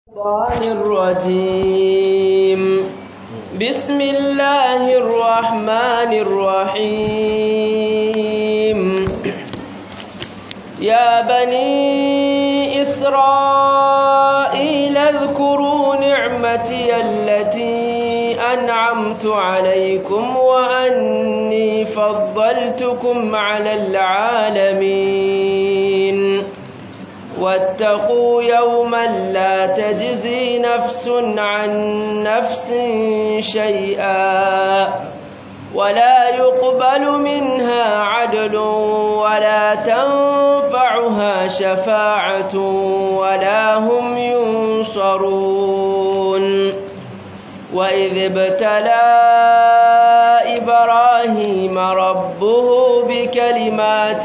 الشيطان الرجيم بسم الله الرحمن الرحيم يا بني إسرائيل اذكروا نعمتي التي أنعمت عليكم وأني فضلتكم على العالمين واتقوا يوما لا تجزي نفس عن نفس شيئا ولا يقبل منها عدل ولا تنفعها شفاعة ولا هم ينصرون وإذ ابتلى إبراهيم ربه بكلمات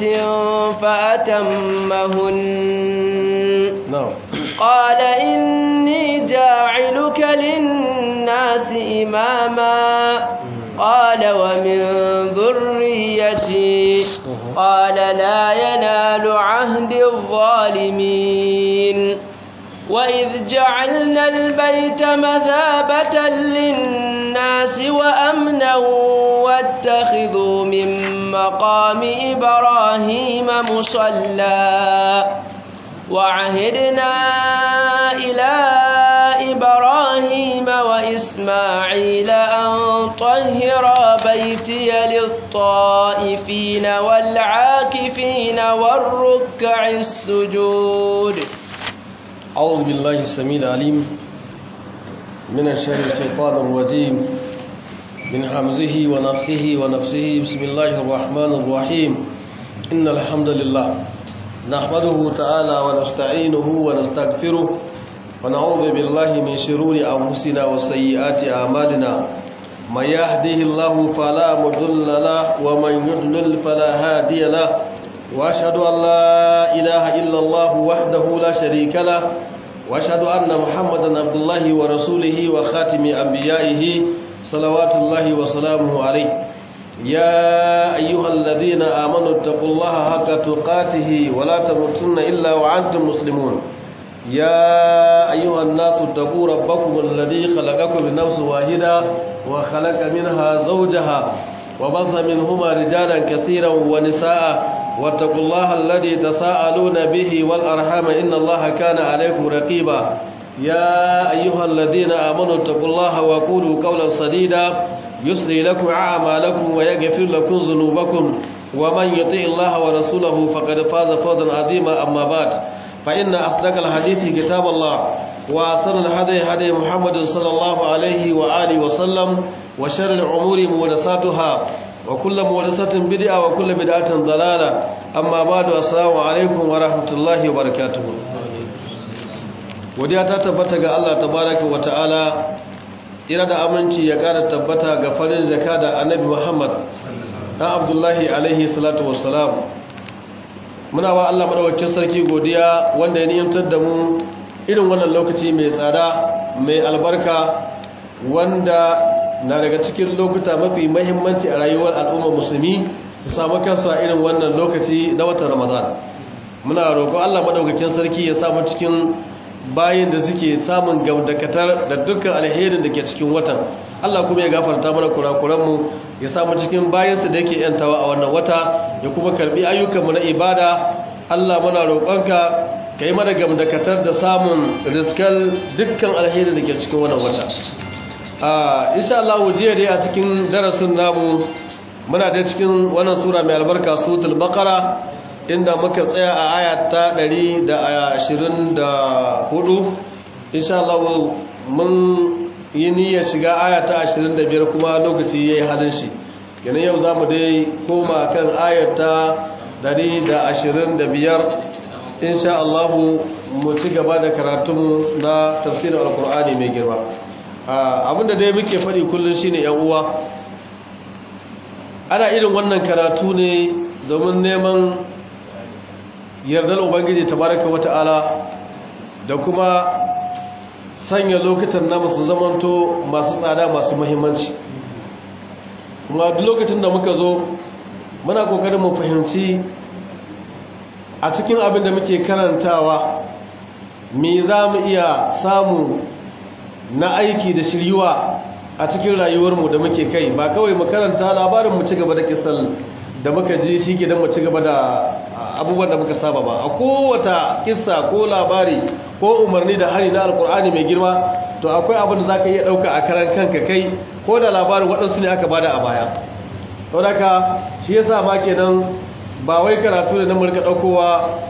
فأتمهن نعم قال إني جاعلك للناس إماما قال ومن ذريتي قال لا ينال عهد الظالمين وإذ جعلنا البيت مثابة للناس وأمنا واتخذوا من مقام إبراهيم مصلى وعهدنا إلى إبراهيم وإسماعيل أن طهرا بيتي للطائفين والعاكفين والركع السجود أعوذ بالله السميع العليم من الشر الشيطان الرجيم من حمزه ونفخه ونفسه بسم الله الرحمن الرحيم إن الحمد لله نحمده تعالى ونستعينه ونستغفره ونعوذ بالله من شرور أنفسنا وسيئات أعمالنا من يهده الله فلا مضل له ومن يضلل فلا هادي له وأشهد أن لا إله إلا الله وحده لا شريك له وأشهد أن محمدا عبد الله ورسوله وخاتم أنبيائه صلوات الله وسلامه عليه يا أيها الذين آمنوا اتقوا الله حق تقاته ولا تموتن إلا وأنتم مسلمون يا أيها الناس اتقوا ربكم الذي خلقكم من نفس واحدة وخلق منها زوجها وبث منهما رجالا كثيرا ونساء واتقوا الله الذي تساءلون به والأرحام إن الله كان عليكم رقيبا يا أيها الذين آمنوا اتقوا الله وقولوا قولا سديدا يسري لكم أعمالكم ويغفر لكم ذنوبكم ومن يطع الله ورسوله فقد فاز فوزا عظيما أما بعد فإن أصدق الحديث كتاب الله وأحسن الهدي هدي محمد صلى الله عليه وآله وسلم وشر الأمور محدثاتها وكل محدثة بدعة وكل بدعة ضلالة أما بعد السلام عليكم ورحمة الله وبركاته godiya ta tabbata ga Allah tabaraka wa ta'ala ira da aminci ya ƙara tabbata ga farin zaka da annabi Muhammad dan Abdullahi alaihi salatu wassalam muna wa Allah madaukakin sarki godiya wanda ya niyantar da mu irin wannan lokaci mai tsada mai albarka wanda na daga cikin lokuta mafi mahimmanci a rayuwar al'ummar musulmi su samu kansu a irin wannan lokaci na watan Ramadan muna roƙo Allah madaukakin sarki ya samu cikin bayin da suke samun gamdakatar da dukkan alherin da ke cikin watan Allah kuma ya gafarta mana kurakuranmu ya samu cikin bayansa da yake yantawa a wannan wata ya kuma karbi ayyukanmu na ibada Allah muna roƙonka ka yi mana gamdakatar da samun riskal dukkan alherin da ke cikin wannan wata a insha Allah jiya dai a cikin darasin namu muna da cikin wannan sura mai albarka suratul baqara inda muka tsaya a aya ta 124 insha Allah mun yi niyyar shiga aya ta 25 kuma lokaci yayi halin shi kenan yau zamu dai koma kan aya ta 125 insha Allah mu ci gaba da karatun na tafsirin alkur'ani mai girma abinda dai muke faɗi kullum shine yan uwa ana irin wannan karatu ne domin neman yardar ubangiji tabaraka wata'ala da kuma sanya lokutan na masu zamanto masu tsada masu muhimmanci kuma duk lokacin da muka zo muna kokarin mu fahimci a cikin abin da muke karantawa me za mu iya samu na aiki da shiryuwa a cikin rayuwarmu da muke kai ba kawai mu karanta labarin mu ci gaba da kisal da muka ji shi gidan mu ci gaba da abubuwan da muka saba ba a kowata kissa ko labari ko umarni da hari na alkur'ani mai girma to akwai abin da za ka iya ɗauka a karan kanka kai ko da labarin waɗansu ne aka bada a baya to daga shi ya sa ma kenan ba wai karatu da na murka ɗaukowa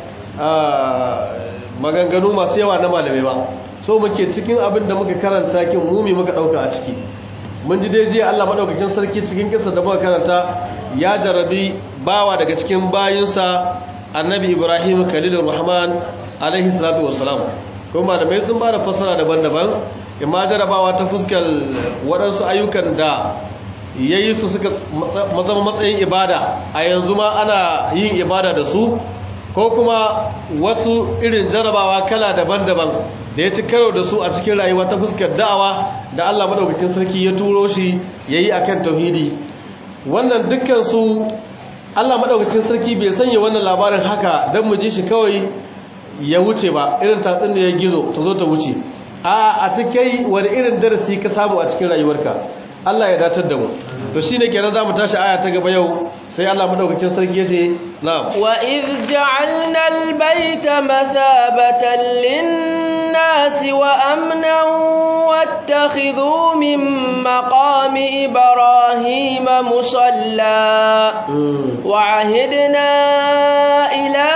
maganganu masu yawa na malamai ba so muke cikin abin da muka karanta kin mumi muka ɗauka a ciki mun ji dai jiya Allah madaukakin sarki cikin kisa da muka karanta ya jarabi bawa daga cikin bayinsa annabi Ibrahim Khalilur Rahman alaihi salatu wassalam kuma malamai sun ba da fassara daban-daban imma jarabawa ta fuskar waɗansu ayyukan da ya yi su suka mazama matsayin ibada a yanzu ma ana yin ibada da su ko kuma wasu irin jarabawa kala daban-daban da ya ci karo da su a cikin rayuwa ta fuskar da'awa da Allah madaukakin sarki ya turo shi yayi akan tauhidi wannan dukkan su Allah madaukakin sarki bai sanya wannan labarin haka dan mu ji shi kawai ya wuce ba irin tatsin da ya gizo ta zo ta wuce a a cikin wani irin darasi ka samu a cikin rayuwarka Allah ya datar da mu to shine kenan zamu tashi aya ta gaba yau sai Allah madaukakin sarki yace na'am wa idh ja'alna al-bayta mathabatan lin-nasi wa amnan wattakhidhu min maqami ibrahima musalla wa ahidna ila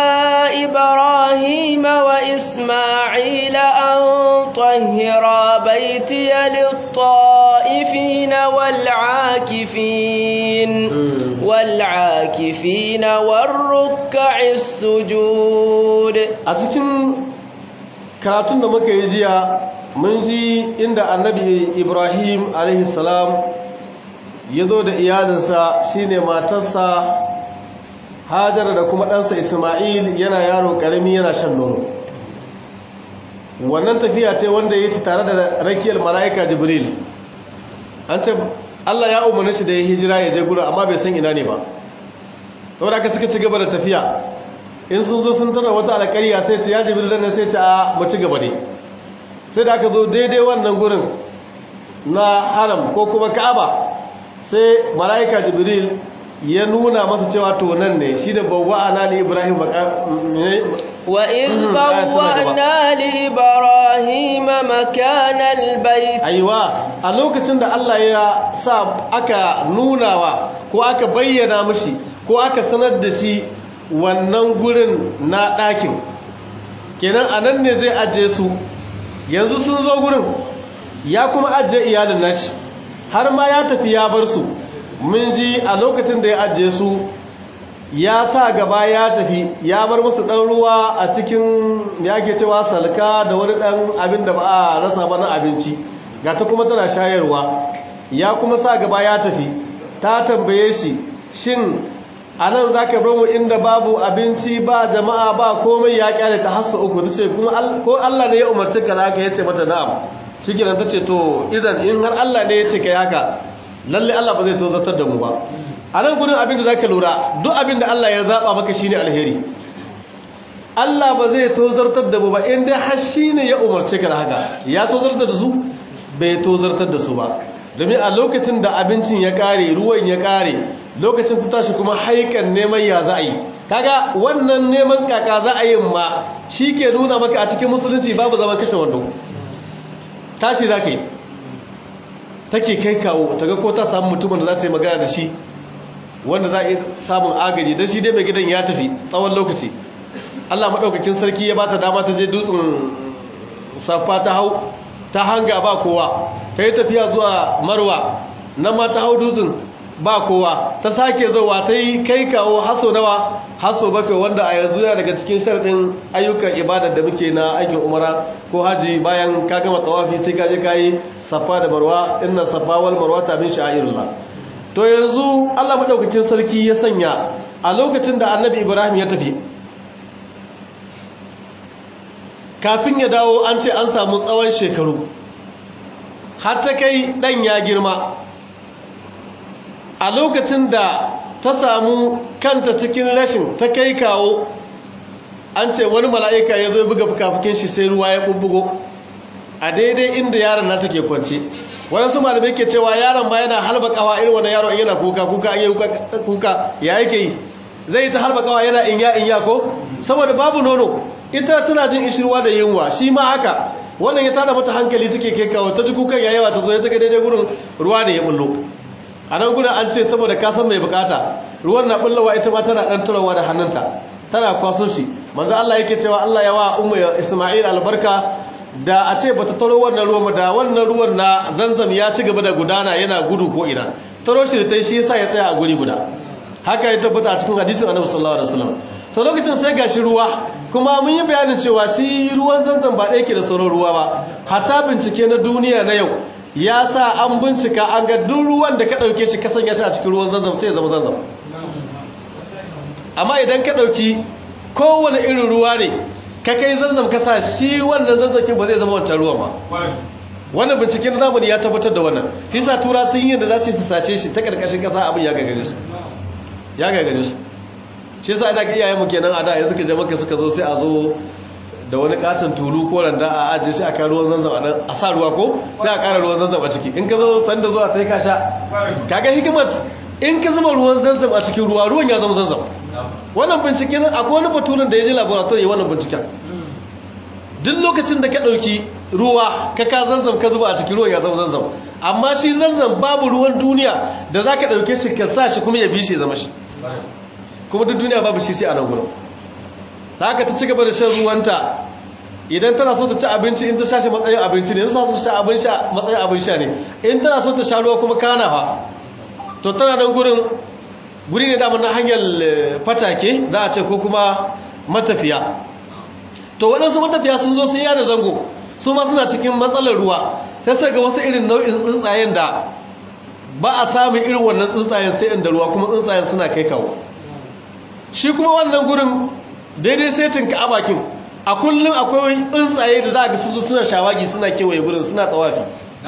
ibrahima wa isma'ila an tahhira baytiya lit-ta'ifin wal-'akifin والعاكفين والركع السجود a cikin karatun da muka yi jiya mun ji inda annabi ibrahim alaihissalam ya zo da iyalinsa shine matarsa hajara da kuma ɗansa isma'il yana yaro ƙarami yana shan nono wannan tafiya ce wanda ya yi tare da rakiyar mala'ika jibril an ce Allah ya umarni shi da ya hijira ya je gurin amma bai san ina ne ba saboda aka suka ci gaba da tafiya in sun zo sun tara wata alƙarya sai ce ya jibril dan sai ce a mu ci gaba ne sai da aka zo daidai wannan gurin na haram ko kuma ka'aba sai mala'ika jibril ya nuna masa cewa to nan ne shi da bawwa'ana li ibrahim wa in bawwa'na li ibrahim makana albayt aiwa a lokacin da Allah ya sa aka nunawa ko aka bayyana mishi ko aka sanar da shi wannan gurin na ɗakin kenan anan ne zai ajiye su yanzu sun zo gurin ya kuma ajiye iyalin nashi har ma ya tafi ya bar su mun ji a lokacin da ya ajiye su ya sa gaba ya tafi ya bar musu ɗan ruwa a cikin ya ke cewa salka da wani ɗan abin da ba a rasa ba na abinci ga ta kuma tana shayarwa ya kuma sa gaba ya tafi ta tambaye shi shin a nan za ka bar mu inda babu abinci ba jama'a ba komai ya kyale ta hassa uku ta ce kuma ko Allah ne ya umarci ka haka ya ce mata na'am shi ta ce to idan in har Allah ne ya ce ka haka lalle Allah ba zai tozartar da mu ba a nan gudun abin da za ka lura duk abin da Allah ya zaɓa maka shi ne alheri Allah ba zai tozartar da mu ba inda har shi ne ya umarce ka da haka ya tozartar da su bai tozartar da su ba domin a lokacin da abincin ya ƙare ruwan ya ƙare lokacin fita shi kuma haikan neman ya za a yi kaga wannan neman kaka za a yi ma shi ke nuna maka a cikin musulunci babu zaman kashe wando tashi za ka yi take kai kawo ta ga ko ta samu mutumin da za ta yi magana da shi wanda za a yi samun agaji don shi dai mai gidan ya tafi tsawon lokaci allah maɗaukakin sarki ya ba ta dama ta je dutsen safa ta hau ta hanga ba kowa ta yi tafiya zuwa marwa nan ma ta hau dutsen ba kowa ta sake zowa ta yi kai kawo haso nawa haso bakwai wanda a yanzu yana daga cikin sharɗin ayyukan ibadar da muke na aikin umara ko haji bayan ka gama tsawafi sai ka je ka yi safa da marwa inna safa wal marwa ta min sha'irullah to yanzu Allah madaukakin sarki ya sanya a lokacin da annabi Ibrahim ya tafi kafin ya dawo an ce an samu tsawon shekaru har ta kai dan ya girma a lokacin da ta samu kanta cikin rashin ta kai kawo an ce wani mala'ika ya zo ya buga fukafukin shi sai ruwa ya bubbugo a daidai inda yaron na take kwance waɗansu malamai ke cewa yaron ma yana halba kawa irin wani yaro yana kuka kuka an yi kuka ya yake yi zai ta halba kawa yana inya inya ko saboda babu nono ita tana jin ishirwa da yunwa shi ma haka wannan ya tada mata hankali take kai kawo ta ji kukan yayawa ta zo ya take daidai gurin ruwa ne ya bullo a nan gudun an ce saboda kasan mai bukata ruwan na bullowa ita ma tana dan turawa da hannunta tana kwaso shi manzo Allah yake cewa Allah ya wa ummu Isma'il albarka da a ce bata taro wannan ruwan da wannan ruwan na zanzam ya ci gaba da gudana yana gudu ko ina taro shi da tai shi yasa ya tsaya a guri guda haka ya tabbata a cikin hadisin Annabi sallallahu alaihi wasallam to lokacin sai gashi ruwa kuma mun yi bayanin cewa shi ruwan zanzam ba ɗaya ke da sauran ruwa ba hatta bincike na duniya na yau ya sa an bincika an ga duk ruwan da ka ɗauke shi kasan ya ci a cikin ruwan zanzam sai ya zama zanzam amma idan ka ɗauki kowane irin ruwa ne ka kai zanzam ka sa shi wannan zanzakin ba zai zama wancan ruwan ba wannan binciken zamani ya tabbatar da wannan hisa tura sun yi da za su sace shi ta ƙarƙashin ƙasa abin ya gagare su ya gagare su shi yasa ina ga iyayenmu kenan a da yanzu ka jama'a suka zo sai a zo da wani katon tulu ko randa a ajiye shi a kan ruwan zanzam a nan a sa ruwa ko sai a ƙara ruwan zanzam a ciki in ka zo sanda zuwa sai ka sha kaga hikimar in ka zuba ruwan zanzam a cikin ruwa ruwan ya zama zanzam wannan bincike nan akwai wani baturen da ya je laboratory wannan binciken duk lokacin da ka ɗauki ruwa ka ka zanzam ka zuba a cikin ruwan ya zama zanzam amma shi zanzam babu ruwan duniya da za ka ɗauke shi ka sa shi kuma ya bi shi ya zama shi kuma duk duniya babu shi sai a nan gurin haka ta ci gaba da shan ruwanta idan tana so ta ci abinci in ta sha shi matsayin abinci ne in tana so ta sha abin sha matsayin abin sha ne in tana so ta sha ruwa kuma kana fa to tana nan gurin guri ne damar na hanyar fatake za a ce ko kuma matafiya to waɗansu matafiya sun zo sun yada zango su ma suna cikin matsalar ruwa sai sai ga wasu irin nau'in tsuntsayen da ba a samun irin wannan tsuntsayen sai inda ruwa kuma tsuntsayen suna kai kawo shi kuma wannan gurin daidai setin ka a bakin a kullum akwai tsuntsaye da za a ga su suna shawagi suna kewaye gurin suna tsawafi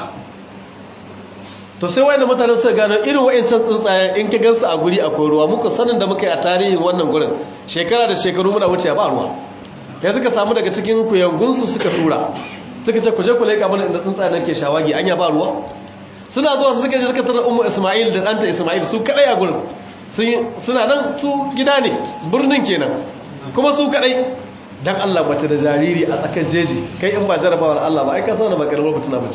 to sai wayan mutane suka gano irin wayancan tsuntsaye in ka gansu a guri akwai ruwa muka sanin da muka yi a tarihin wannan gurin shekara da shekaru muna wuce ba ruwa ya suka samu daga cikin kuyangunsu suka tura suka ce ku je ku leƙa mana inda tsuntsaye nan ke shawagi anya ba ruwa suna zuwa suka je suka tarar ummu isma'il da ɗanta isma'il su kadai a gurin suna nan su gida ne birnin kenan kuma su kadai dan Allah mace da jariri a tsakar jeji kai in ba jarabawar Allah ba ai ka sauna ba karamar mutuna bace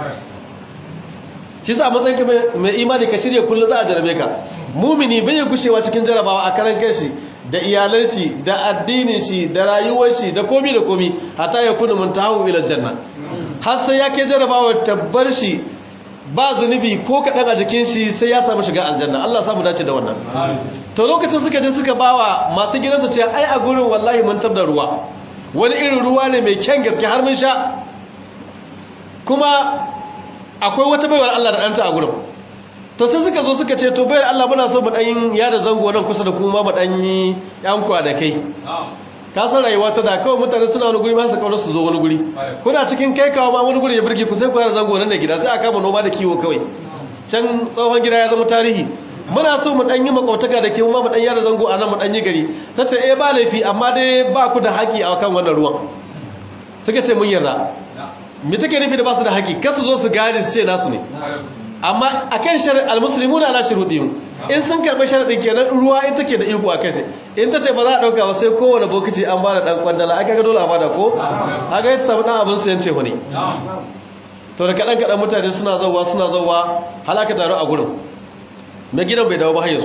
shi sa matsayin ka mai imani ka shirya kullum za a jarabe ka mumini bai ya gushewa cikin jarabawa a karan kanshi da iyalan shi da addinin shi da rayuwar shi da komi da komi hatta ya kuna muntahu ila janna har sai ya kai jarabawa tabbar shi ba zunubi ko kaɗan a jikin shi sai ya samu shiga aljanna Allah samu dace da wannan to lokacin suka je suka bawa masu gidansu ce ai a gurin wallahi mun tar da ruwa wani irin ruwa ne mai kyan gaske har mun sha kuma akwai wata baiwar Allah da ɗanta a gurin to sai suka zo suka ce to bayar Allah muna so mu ɗan yada zango nan kusa da kuma mu ɗan yi ƴan kwanakai ka san rayuwa ta da kawai mutane suna wani guri ba su kawo su zo wani guri kuna cikin kai kawo ma wani guri ya birge ku sai ku yada zango nan da gida sai a kama noma da kiwo kawai can tsohon gida ya zama tarihi muna so mu ɗan yi makwautaka da ke mu ɗan yada zango a nan mu ɗan yi gari ta ce eh ba laifi amma dai ba ku da haƙi a kan wannan ruwan suka ce mun yarda me take nufi da ba su da haƙi kar su zo su gadi su ce nasu ne amma akan shari'a almuslimuna ala shurudihim in sun karɓi sharaɗin kenan ruwa ita ke da iko a kai in ta ce ba za a ɗauka ba sai kowane bokici an bada ɗan kwandala aka ga dole a bada ko aka yi ta samu ɗan abin sayan ce ne to da kaɗan kaɗan mutane suna zauwa suna zauwa halaka taro a gurin mai gidan bai dawo ba yanzu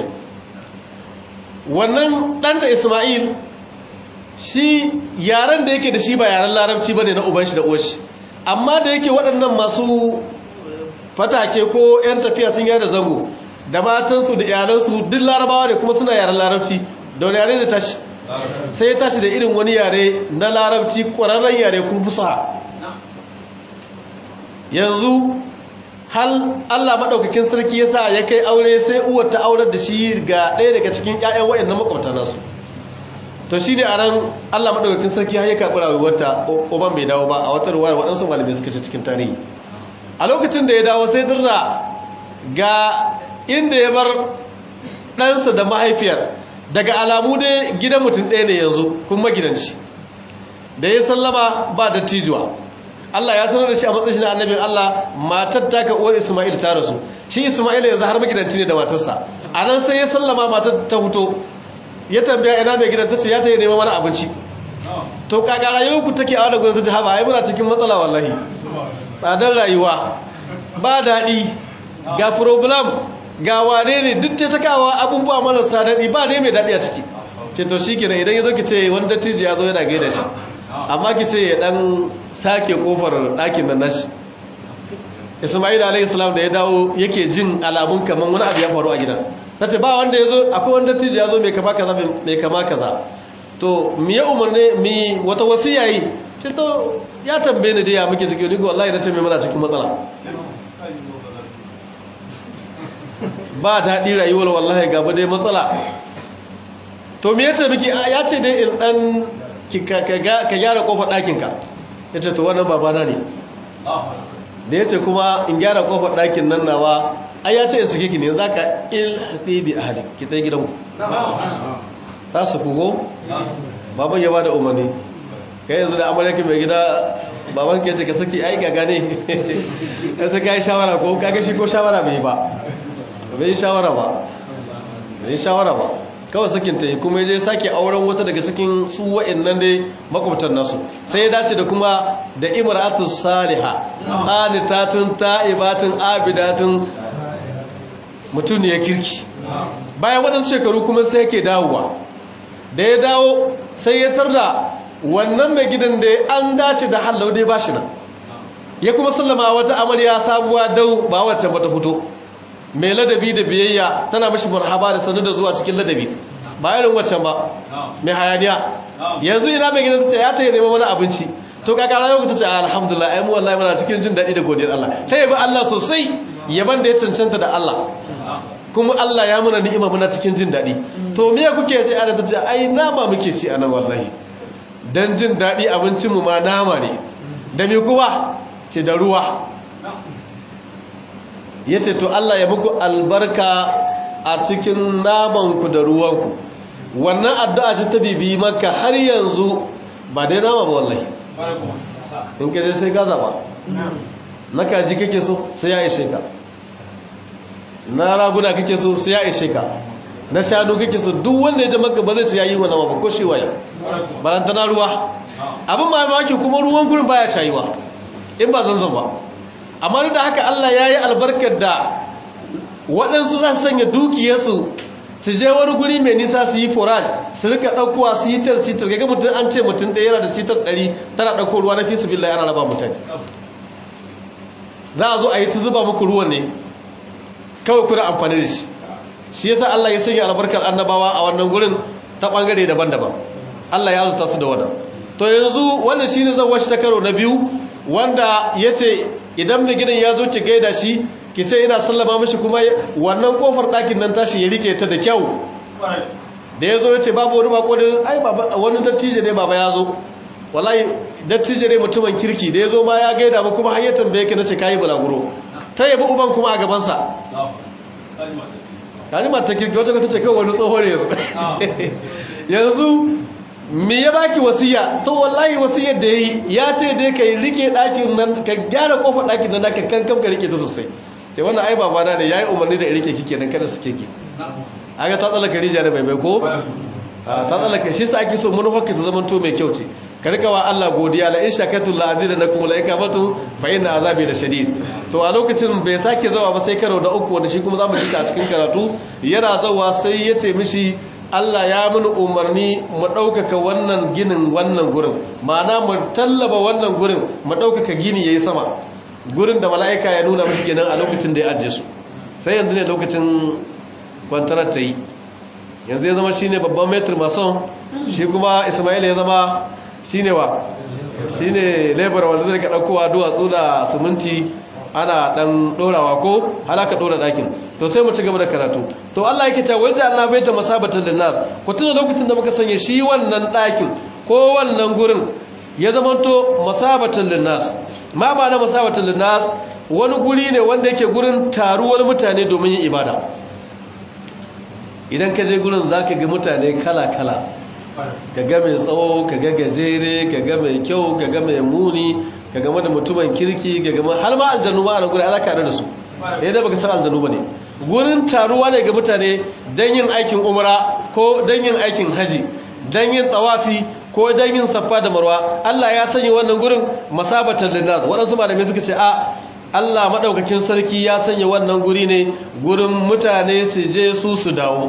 wannan ɗanta ismail shi yaren da yake da shi ba yaren larabci ba ne na uban shi da uwan shi amma da yake waɗannan masu fatake ko 'yan tafiya sun yada zango da matansu da iyalansu duk larabawa ne kuma suna yaren larabci da wani yare da tashi sai ya tashi da irin wani yare na larabci ƙwararren yare kun fusa yanzu hal Allah maɗaukakin sarki ya sa ya kai aure sai uwar ta aurar da shi ga ɗaya daga cikin 'ya'yan wa'in na makwabta nasu to shi ne a nan Allah maɗaukakin sarki har ya karɓi rayuwarta uban bai dawo ba a wata ruwa waɗansu malamai suka ce cikin tarihi a lokacin da ya dawo sai dirra ga inda ya bar ɗansa da mahaifiyar daga alamu dai gidan mutum ɗaya ne yanzu kuma magidanci da ya sallama ba dattijuwa Allah ya sanar da shi a matsayin na annabin Allah matar ta ka uwar Isma'il ta rasu shi Isma'il yanzu har magidanci ne da matarsa a nan sai ya sallama matar ta fito ya tambaya ina mai gidan ta ce ya ta yi neman wani abinci to kaka rayuwar ku take a wani gudun ta ce haba ai muna cikin matsala wallahi tsadar rayuwa ba daɗi ga problem ga wane ne duk ta takawa abubuwa marasa daɗi ba ne mai daɗi a ciki ce to shi kenan idan ya zo ki ce wani dattijo ya zo yana gaida shi amma ki ce ya ɗan sake ƙofar ɗakin nan nashi ismail alayhi salam da ya dawo yake jin alamun kamar wani abu ya faru a gidan ta ce ba wanda ya zo akwai wani dattijo ya zo mai kama kaza mai kama kaza to mi ya umarne mi wata wasiya yi ce to ya tambaye ni da ya muke ciki ni ko wallahi na ce mai muna cikin matsala ba daɗi rayuwar wallahi gaba dai matsala to me yace miki ya ce dai in dan ka gyara kofar ɗakinka ya ce to wannan babana ne da ya ce kuma in gyara kofar ɗakin nan nawa ai ya ce in suke ki ne za ka ilhaɗe bi a hali ki ta gidanku ta su kugo baban ya ba da umarni kai yanzu da amurka mai gida baban ke ce ka saki ai gaga ne ya saka yi shawara ko kaga shi ko shawara bai ba bai shawara ba bai shawara ba kawai sakin ta yi kuma ya sake auren wata daga cikin su wa'annan dai makwabtan nasu sai ya dace da kuma da imratu saliha qanitatun ta'ibatun abidatun mutum ne ya kirki bayan waɗansu shekaru kuma sai yake dawowa da ya dawo sai ya tarda wannan mai gidan da an dace da hallau dai bashi nan ya kuma sallama wata amarya sabuwa dau ba wacce ba ta fito mai ladabi da biyayya tana mashi marhaba da sanu da zuwa cikin ladabi ba irin waccan ba mai hayaniya yanzu ina mai gidan tace ya ta yi neman wani abinci to kakara yau ta ce alhamdulillah ai mu wallahi muna cikin jin daɗi da godiyar Allah ta yabi Allah sosai yaban da ya cancanta da Allah kuma Allah ya muna ni'ima muna cikin jin daɗi to me kuke ce ana tace ai nama muke ci anan wallahi dan jin daɗi abincin mu ma nama ne da me kuma ce da ruwa ya ce to Allah ya muku albarka a cikin namanku da ruwanku wannan addu'a ce ta bibi maka har yanzu ba dai nama ba wallahi in ka sai gaza ba na kaji kake so sai ya ishe ka na raguna kake so sai ya ishe ka na shanu kake so duk wanda ya ji maka ba zai ce ya yi wa nama ba ko shi waye barantana ruwa abin mamaki kuma ruwan gurin baya shayuwa in ba zanzan ba amma da haka Allah ya yi albarkar da waɗansu za su sanya dukiyarsu su je wani guri mai nisa su yi forage su rika ɗaukowa sitar sitar ga mutum an ce mutum ɗaya yana da sitar ɗari tana ɗauko ruwa na fi su billahi ana raba mutane za a zo a yi ta zuba muku ruwan ne kawai kuna amfani da shi shi yasa Allah ya sanya albarkar annabawa a wannan gurin ta ɓangare daban-daban Allah ya azuta su da wannan to yanzu wannan shine zan washe ta karo na biyu wanda ya ce idan mai gidan ya zo ki gaida shi ki ce ina sallama mashi kuma wannan kofar ɗakin nan tashi ya rike ta da kyau da ya zo ya ce babu wani bako da ai wani dattijo ne baba ya zo wallahi dattijo ne mutumin kirki da ya zo ma ya gaida ba kuma har ya tambaye ki nace kayi bulaguro ta yabi uban kuma a gabansa kaji mata kirki wata ta ce kawai wani tsoho ne yanzu yanzu me ya baki wasiya to wallahi wasiyar da yayi ya ce dai kai rike ɗakin nan ka gyara kofar ɗakin nan ka kankan ka rike ta sosai sai wannan ai baba na ne yayi umarni da rike kike nan kada su keke aga ta tsallaka rija da bai bai ko ta tsallaka shi sa ake so manufar ka ta zama to mai kyau ce ka rika wa Allah godiya la in shakatu la azidanakum la ikabatu fa inna azabi la shadid to a lokacin bai sake zawa ba sai karo da uku wanda shi kuma zamu ji a cikin karatu yana zawa sai ya ce mishi Allah ya mini umarni mu ɗaukaka wannan ginin wannan gurin ma'ana mu tallaba wannan gurin mu ɗaukaka gini ya yi sama gurin da mala'ika ya nuna mashi ginin a lokacin da ya ajiye su sai yanzu ne lokacin kwantarar ta yi yanzu ya zama shi ne babban metri mason shi kuma ismail ya zama shi ne wa shi ne labar wanda zai ka ɗaukowa duwatsu da siminti ana ɗan ɗorawa ko halaka ɗora ɗakin to sai mu ci gaba da karatu to Allah yake cewa wanda Allah bai ta masabatan linnas ku tuna lokacin da muka sanya shi wannan ɗakin ko wannan gurin ya zamanto masabatan linnas ma ba na masabatan linnas wani guri ne wanda yake gurin taruwar mutane domin yin ibada idan ka je gurin za ka ga mutane kala-kala ka ga mai tsawo ka ga gajere ka ga mai kyau ka ga mai muni ka gama da mutumin kirki ka gama har ma aljanu ma a nan gurin ala ka da su ya da baka san aljanu ba ne gurin taruwa ne ga mutane don yin aikin umra ko don yin aikin haji don yin tsawafi ko don yin saffa da marwa Allah ya sanya wannan gurin masabatan linnas waɗansu malamai suka ce a Allah maɗaukakin sarki ya sanya wannan guri ne gurin mutane su je su su dawo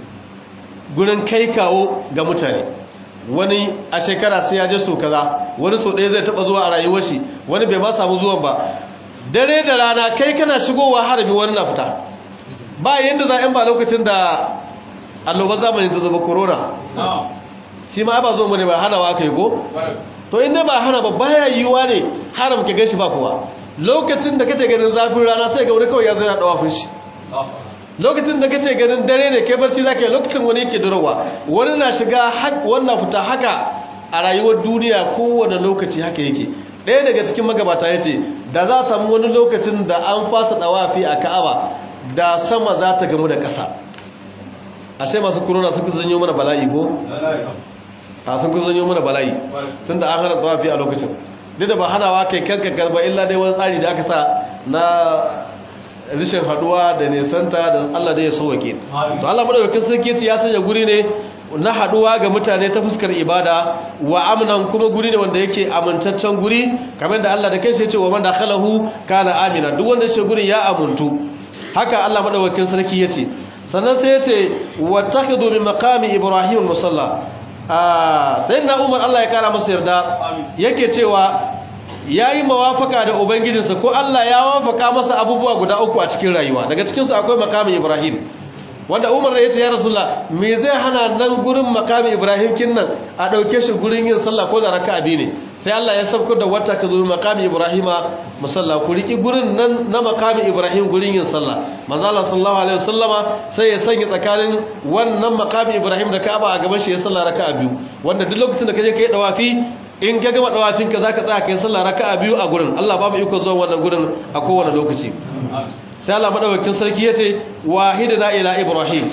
gurin kai kawo ga mutane wani a shekara sai ya je so kaza wani so ɗaya zai taɓa zuwa a rayuwar shi wani bai ma samu zuwan ba dare da rana kai kana shigowa harabi wani na fita ba yadda za a ba lokacin da annobar zamani ta zuba corona shi ma ba zo mu ne ba hana wa aka yi ko to inda ba hana ba baya yiwuwa ne haram ka gan shi ba kowa lokacin da kake ganin zafin rana sai ga wani kawai ya zai na ɗawafin shi lokacin da kace ganin dare ne kai barci zaka yi lokacin wani yake durowa wani na shiga wannan fita haka a rayuwar duniya kowane lokaci haka yake ɗaya daga cikin magabata ya ce da za a samu wani lokacin da an fasa ɗawafi a ka'aba da sama za ta gamu da ƙasa ashe masu corona sun kusa zanyo mana bala'i ko? a sun kusa zanyo mana bala'i tun da an hana ɗawafi a lokacin duk da ba hanawa kai kanka garba illa dai wani tsari da aka sa na rishin haduwa da nesanta da Allah da ya sauwake to Allah madaukakin sarki ce ya sanya guri ne na haduwa ga mutane ta fuskar ibada wa amnan kuma guri ne wanda yake amintaccen guri kamar da Allah da kai sai ya ce wa man dakhalahu kana amina duk wanda shi gurin ya amuntu haka Allah madaukakin sarki yace sannan sai yace wattakhidhu min maqami ibrahim musalla ah sayyidina umar Allah ya kara masa yarda yake cewa ya yi mawafaka da ubangijinsa ko Allah ya wafaka masa abubuwa guda uku a cikin rayuwa daga cikinsu akwai makamin ibrahim wanda umar da ya ce ya rasula me zai hana nan gurin makamin ibrahim kin nan a ɗauke shi gurin yin sallah ko da raka abi ne sai Allah ya sauko da wata ka zuri makamin ibrahima musalla ku riki gurin nan na makamin ibrahim gurin yin sallah manzo Allah sallallahu alaihi wasallama sai ya sanya tsakanin wannan makamin ibrahim da ka'aba a gaban shi ya sallah raka'a biyu wanda duk lokacin da kaje kai dawafi in ka gama dawafinka za ka tsaya kai sallah raka'a biyu a gurin Allah babu iko zuwa wannan gurin a kowane lokaci sai Allah madaukakin sarki yace wahidna ila ibrahim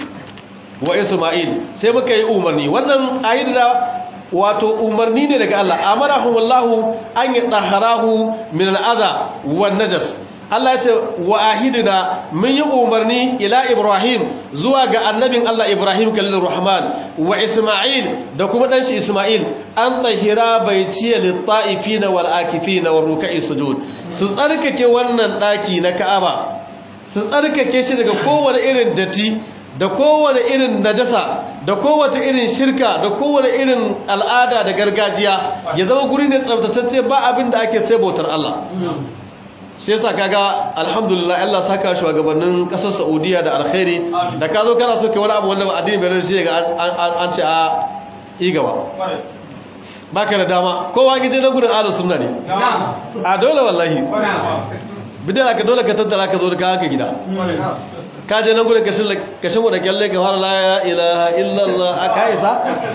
wa isma'il sai muka yi umarni wannan ayida wato umarni ne daga Allah amarahumullahu an yatahharahu min al'adha wan najas Allah ya ce wa ahidina mun yi umarni ila Ibrahim zuwa ga annabin Allah Ibrahim kallin Rahman wa Ismail da kuma dan shi Ismail an tahira baitiya lit-ta'ifina wal akifina war ruk'i sujud su tsarkake wannan daki na Ka'aba su tsarkake shi daga kowane irin datti da kowane irin najasa da kowace irin shirka da kowane irin al'ada da gargajiya ya zama guri ne tsaftatacce ba abin da ake sai bautar Allah shi yasa kaga alhamdulillah Allah saka shugabannin kasar Saudiya da alkhairi da ka zo kana so kai wani abu wanda ba addini bai rarrace ga an ce a yi gaba baka da dama kowa gije na gudun ahlus sunna ne a dole wallahi bidan ka dole ka tattara ka zo da ka haka gida ka je nan gudun kashin mu da kyalle ka fara la ilaha illallah aka isa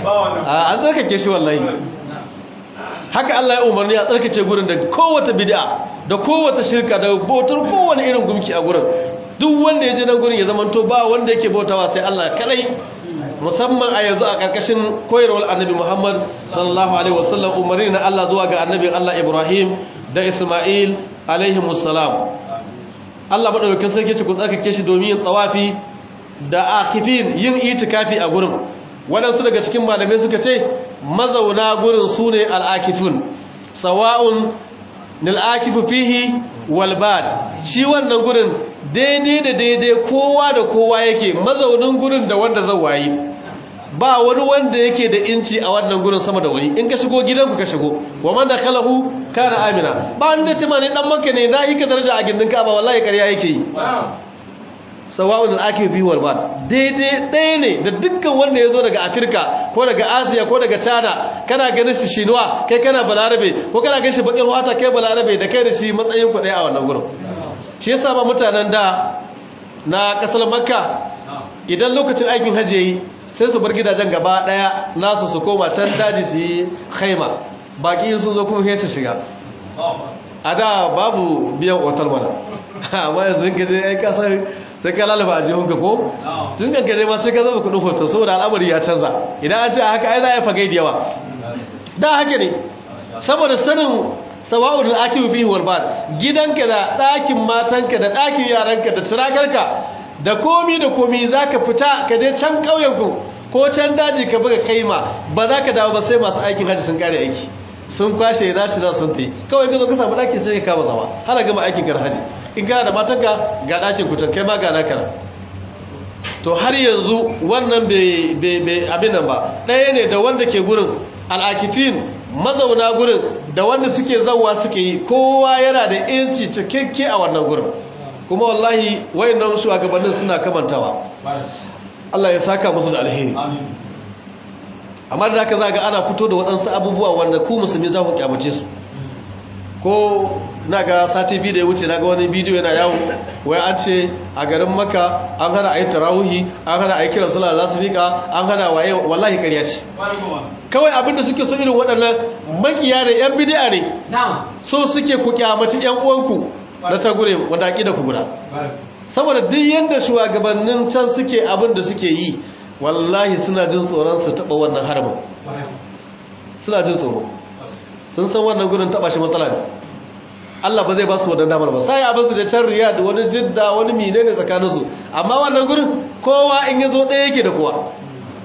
an tsarkake shi wallahi haka Allah ya umarni a tsarkace gurin da kowace bid'a da kowace shirka da bautar kowane irin gumki a gurin duk wanda ya je nan gurin ya zamanto ba wanda yake bautawa sai Allah kadai musamman a yanzu a karkashin koyarwar annabi Muhammad sallallahu alaihi wasallam umarni na Allah zuwa ga annabin Allah Ibrahim da Isma'il alaihi musallam Allah madaukakin sarki ce ku tsarkake shi domin yin tawafi da akifin yin itikafi a gurin waɗansu daga cikin malamai suka ce mazauna gurin su ne al'akifun sawa'un nil'akifu fihi walbad shi wannan gurin daidai da daidai kowa da kowa yake mazaunin gurin da wanda zan wayi ba wani wanda yake da inci a wannan gurin sama da wani in ka shigo gidanku ka shigo wa man da kalahu kana amina ba wanda ce ma ne dan maka ne na yi ka daraja a gindin ka ba wallahi ƙarya yake yi sawa'un al-akif fi wal bad daidai ɗaya ne da dukkan wanda ya zo daga afirka ko daga asiya ko daga china kana ganin shi shinuwa kai kana balarabe ko kana ganin shi bakin wata kai balarabe da kai da shi matsayin ku ɗaya a wannan gurin shi yasa ba mutanen da na kasar makka idan lokacin aikin hajji yayi sai su bar gidajen gaba ɗaya nasu su koma can daji su yi khaima baki sun zo kuma sai su shiga a da babu biyan otal mana amma yanzu in kaje ai kasar sai ka lalaba a jihunka ko tun kankare ma sai ka zama kudin hoto saboda al'amari ya canza idan an ce haka ai za a yi fagai da yawa da haka ne saboda sanin sawa'ul akibu fihi wal bad gidanka da ɗakin matanka da ɗakin yaranka da tirakarka da komi da komi zaka fita ka je can ƙauyen ku ko can daji ka buga kaima ba za ka dawo ba sai masu aikin hajji sun kare aiki sun kwashe za su za sun ta yi kawai ka zo ka samu ɗaki sai ka kama zama har gama aikin kar hajji in kana da matanka ga ɗakin kutan kai ma ga naka to har yanzu wannan bai abin nan ba ɗaya ne da wanda ke gurin al'akifin mazauna gurin da wanda suke zauwa suke yi kowa yana da yanci cikakke a wannan gurin kuma wallahi wayannan shugabannin suna kamantawa Allah ya saka musu da alheri amma da haka za ga ana fito da waɗansu abubuwa wanda ku musulmi za ku kyamace su ko na ga sati biyu da ya wuce na ga wani bidiyo yana yawo wai an ce a garin maka an hana a yi tarahuhi an hana a yi kiran sallah za su fiƙa an hana waye wallahi ƙarya ce kawai abinda suke so irin waɗannan makiya da yan bidiya ne so suke ku kyamaci yan uwanku na ta gure wanda aƙida ku guda saboda duk yadda shugabannin can suke abin da suke yi wallahi suna jin tsoron su taɓa wannan harbin suna jin tsoro sun san wannan gudun taɓa shi matsala ne Allah ba zai ba su wannan damar ba sai abin su da can riya da wani jidda wani mine ne tsakaninsu amma wannan gurin kowa in ya zo ɗaya yake da kowa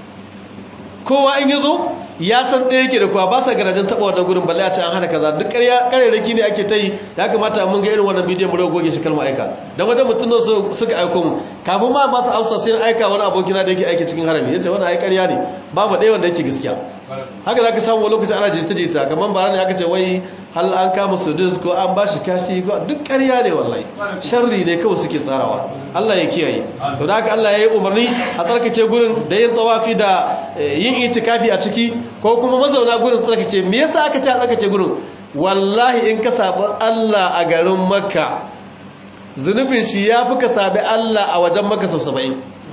kowa in ya zo ya san ɗaya yake da kowa ba sa garajen taɓa wannan gurin balle a ce an hana kaza duk ƙarerraki ne ake ta yi ya kamata mun ga irin wannan bidiyon mu da goge shi kalma aika dan wanda mutum nan suka aiko mu kafin ma ba su amsa sai aika wani abokina da yake aiki cikin harami yace wannan ai ƙarya ne babu ɗaya wanda yake gaskiya haka zaka samu wani lokaci ana jita jita kamar bara ne aka ce wai hal an kama sudus ko an ba shi kashi ko duk ƙarya ne wallahi sharri ne kawai suke tsarawa Allah ya kiyaye to da haka Allah ya yi umarni a tsarkake gurin da yin tsawafi da yin itikafi a ciki ko kuma mazauna gurin tsarkake me yasa aka ce a tsarkake gurin wallahi in ka sabi Allah a garin Makka zunubin shi ya fi ka sabi Allah a wajen Makka sau 70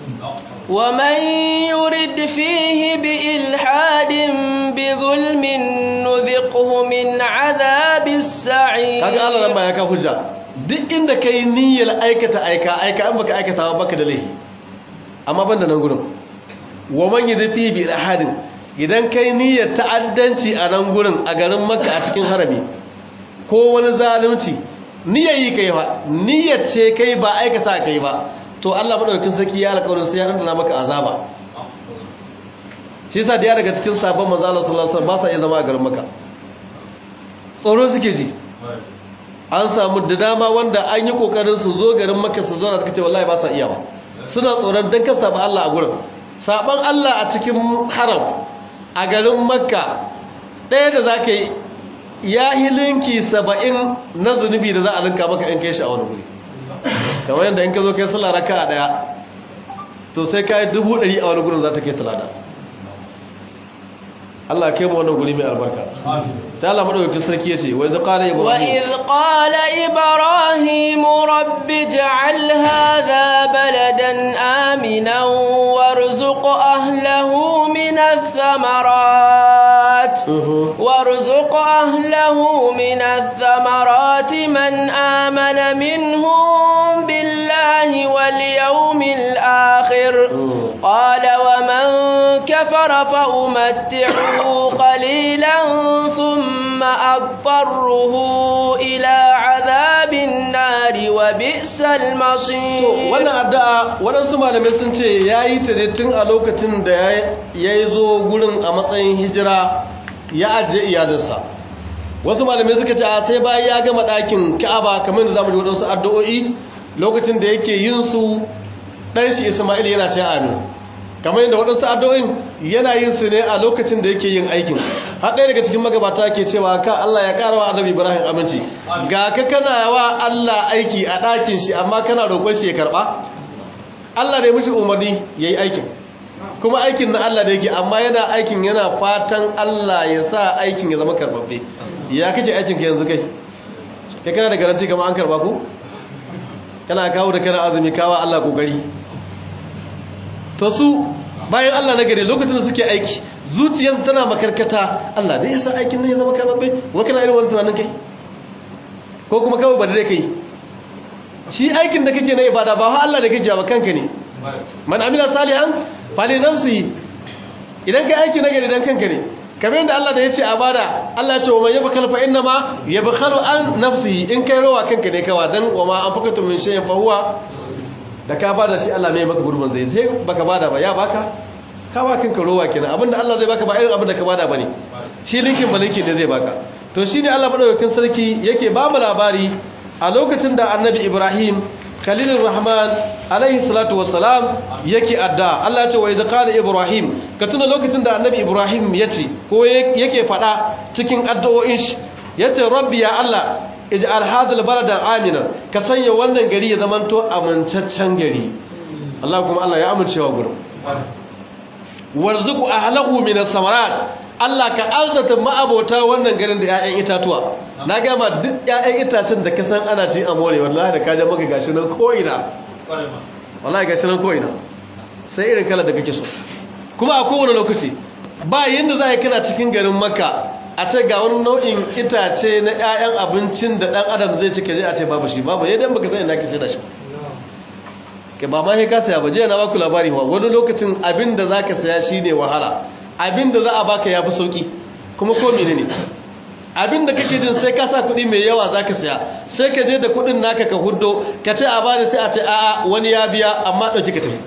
ومن يرد فيه بإلحاد بظلم نذقه من عذاب السعير kaga Allah nan ba ya ka hujja duk inda kai niyyar aikata aika aika an baka aikata ba baka da laifi amma banda nan gurin wa man yurid fihi bi ilhadin idan kai niyyar ta'addanci a nan gurin a garin Makka a cikin harami ko wani zalunci niyyar yi kai ba niyyar ce kai ba aikata kai ba to Allah madaukakin sarki ya alƙawarin sai ya dandana maka azaba shi yasa da ya daga cikin sabon manzo Allah sallallahu alaihi wasallam ba sa iya zama a garin Makka tsoro suke ji an samu da dama wanda an yi kokarin su zo garin Makka su zauna suka ce wallahi ba sa iya ba suna tsoron dan kasa ba Allah a gurin saban Allah a cikin haram a garin Makka ɗaya da zaka yi ya hilinki saba'in na zunubi da za a linka maka in kai shi a wani guri kamar yadda in ka zo kai sallah raka a daya to sai ka yi dubu ɗari a wani gurin za ta kai talada Allah kai mu wannan guri mai albarka sai Allah madaukakin sarki yace wa idh qala ibrahim wa idh qala ibrahim rabbi ij'al hadha baladan aminan warzuq ahlihi min ath-thamarat warzuq ahlihi min ath-thamarat man amana minhum billahi wal yawmil akhir qala wa man kafara fa umatti'u قليلا ثم أضطره إلى عذاب النار وبئس المصير wannan addu'a waɗansu malamai sun ce ya yi ta ne tun a lokacin da ya yi zo gurin a matsayin hijira ya ajiye iyalinsa wasu malamai suka ce a sai bayan ya gama ɗakin ka'aba kamar da zamu ji waɗansu addu'o'i lokacin da yake yin su ɗan shi isma'il yana ce amin kamar yadda waɗansu addu'o'in yana yin su ne a lokacin da yake yin aikin har ɗaya daga cikin magabata ke cewa ka Allah ya ƙara wa annabi Ibrahim aminci ga ka kana wa Allah aiki a ɗakin shi amma kana roƙon shi ya karɓa Allah ne mishi umarni ya yi aikin kuma aikin na Allah da yake amma yana aikin yana fatan Allah ya sa aikin ya zama karɓaɓɓe ya kake aikin ka yanzu kai kai kana da garanti kama an karɓa ku kana kawo da kana azumi kawa Allah kokari to su bayan Allah na gari lokacin da suke aiki zuciyarsu tana makarkata Allah dai yasa aikin nan ya zama karbabbe wa kana irin wani tunanin kai ko kuma kawai ba dai kai shi aikin da kake na ibada ba Allah da kake ba kanka ne man amila salihan fali nafsi idan ka aiki na gari dan kanka ne kamar yadda Allah da ya ce a bada Allah ya ce wa man yabkhal fa inna ma yabkhalu an nafsihi in kai rawa kanka ne kawa dan wa ma anfaqatu min shay'in fa huwa da ka bada shi Allah mai maka gurbin zai sai baka bada ba ya baka ka ba kanka rowa kenan abinda Allah zai baka ba irin abinda ka bada bane shi linkin ba linkin ne zai baka to shine Allah madaukakin sarki yake ba mu labari a lokacin da Annabi Ibrahim Khalilur Rahman alaihi salatu wassalam yake adda Allah ya ce wa idza qala Ibrahim ka tuna lokacin da Annabi Ibrahim yace ko yake fada cikin addu'o'in shi yace rabbi ya Allah ij'al hadhal balada amina ka sanya wannan gari ya zamanto amintaccen gari Allah kuma Allah ya amincewa gurin warzuqu ahlahu min as-samarat Allah ka arzata ma'abota wannan garin da ƴaƴan itatuwa na ga ma duk ƴaƴan itacen da ka san ana ci a more wallahi da ka je maka gashi nan ko ina wallahi gashi nan ko ina sai irin kala da kake so kuma a kowane lokaci ba yanda za a yi kana cikin garin makka a ce ga wani nau'in itace na 'ya'yan abincin da ɗan adam zai cike je a ce babu shi babu yadda baka san inda ke sai da shi ke ba ma sai ka saya ba jiya na baku labari ba wani lokacin abin da za ka saya shi ne wahala abin da za a baka ya fi sauƙi kuma ko mene ne abin da kake jin sai ka sa kuɗi mai yawa za ka saya sai ka je da kuɗin naka ka huddo ka ce a bani sai a ce a'a wani ya biya amma ɗauki ka tafi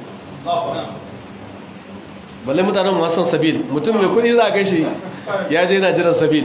balle mutanen masan sabil mutum mai kuɗi za a gaishe ya je yana jiran sabil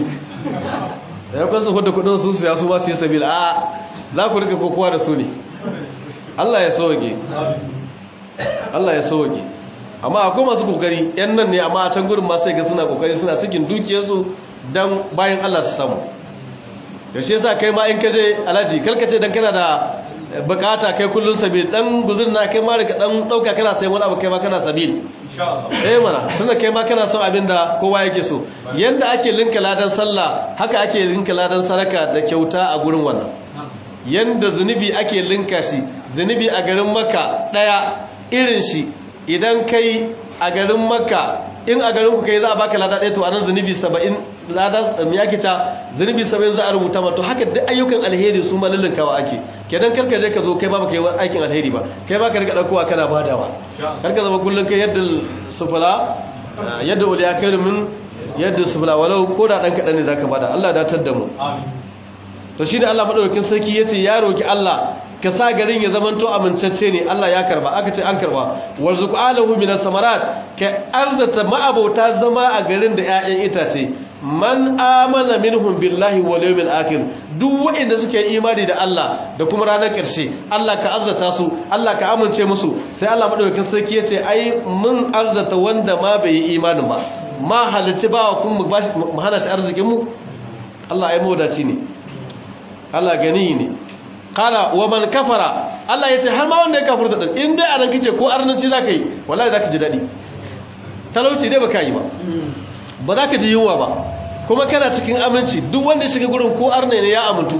ya kwanza hudu kudin su su ya su ba su yi sabil a za ku rika kokowa da su ne Allah ya sauke Allah ya sauke amma akwai masu kokari yan nan ne amma a can gurin masu ga suna kokari suna sikin dukiyarsu don bayan Allah su samu da shi yasa kai ma in ka je alaji kalkace dan kana da bukata kai kullun sabil dan guzur na kai ma daga dan dauka kana sayan wani abu kai ma kana sabil eh mana tunda kai ma kana son abin da kowa yake so yanda ake linka ladan sallah haka ake linka ladan sadaka da kyauta a gurin wannan yanda zunubi ake linka shi zunubi a garin maka daya irin shi idan kai a garin maka in a garin ku kai za a baka lada ɗaya to anan zunubi 70 lada me yake ta zunubi 70 za a rubuta ma to haka duk ayyukan alheri su ma lulunkawa ake kenan karka je ka zo kai ba baka yi aikin alheri ba kai ba ka rika daukowa kana badawa karka zama kullun kai yadda sufula yadda uliya kai min yadda sufula walau ko da dan kadan ne zaka bada Allah ya datar da mu to shine Allah madaukakin sarki yace ya roki Allah ka sa garin ya zamanto amincacce ne Allah ya karba aka ce an karba warzuq alahu minas samarat ka arzata ma'abota zama a garin da 'ya'yan itace man amana minhum billahi wal yawmil akhir duk waɗanda suke imani da Allah da kuma ranar ƙarshe Allah ka arzata su Allah ka amince musu sai Allah madaukakin sarki yace ai mun arzata wanda ma bai yi imanin ba ma halitta ba kun mu bashi mu hana shi arzikin mu Allah ai mawadaci ne Allah gani ne kala wa man kafara Allah yace har ma wanda ya kafirta din in dai anan kike ko arnanci zaka yi wallahi zaka ji dadi talauci dai baka yi ba ba za ka ji yunwa ba kuma kana cikin aminci duk wanda ya shiga gurin ko arne ne ya amintu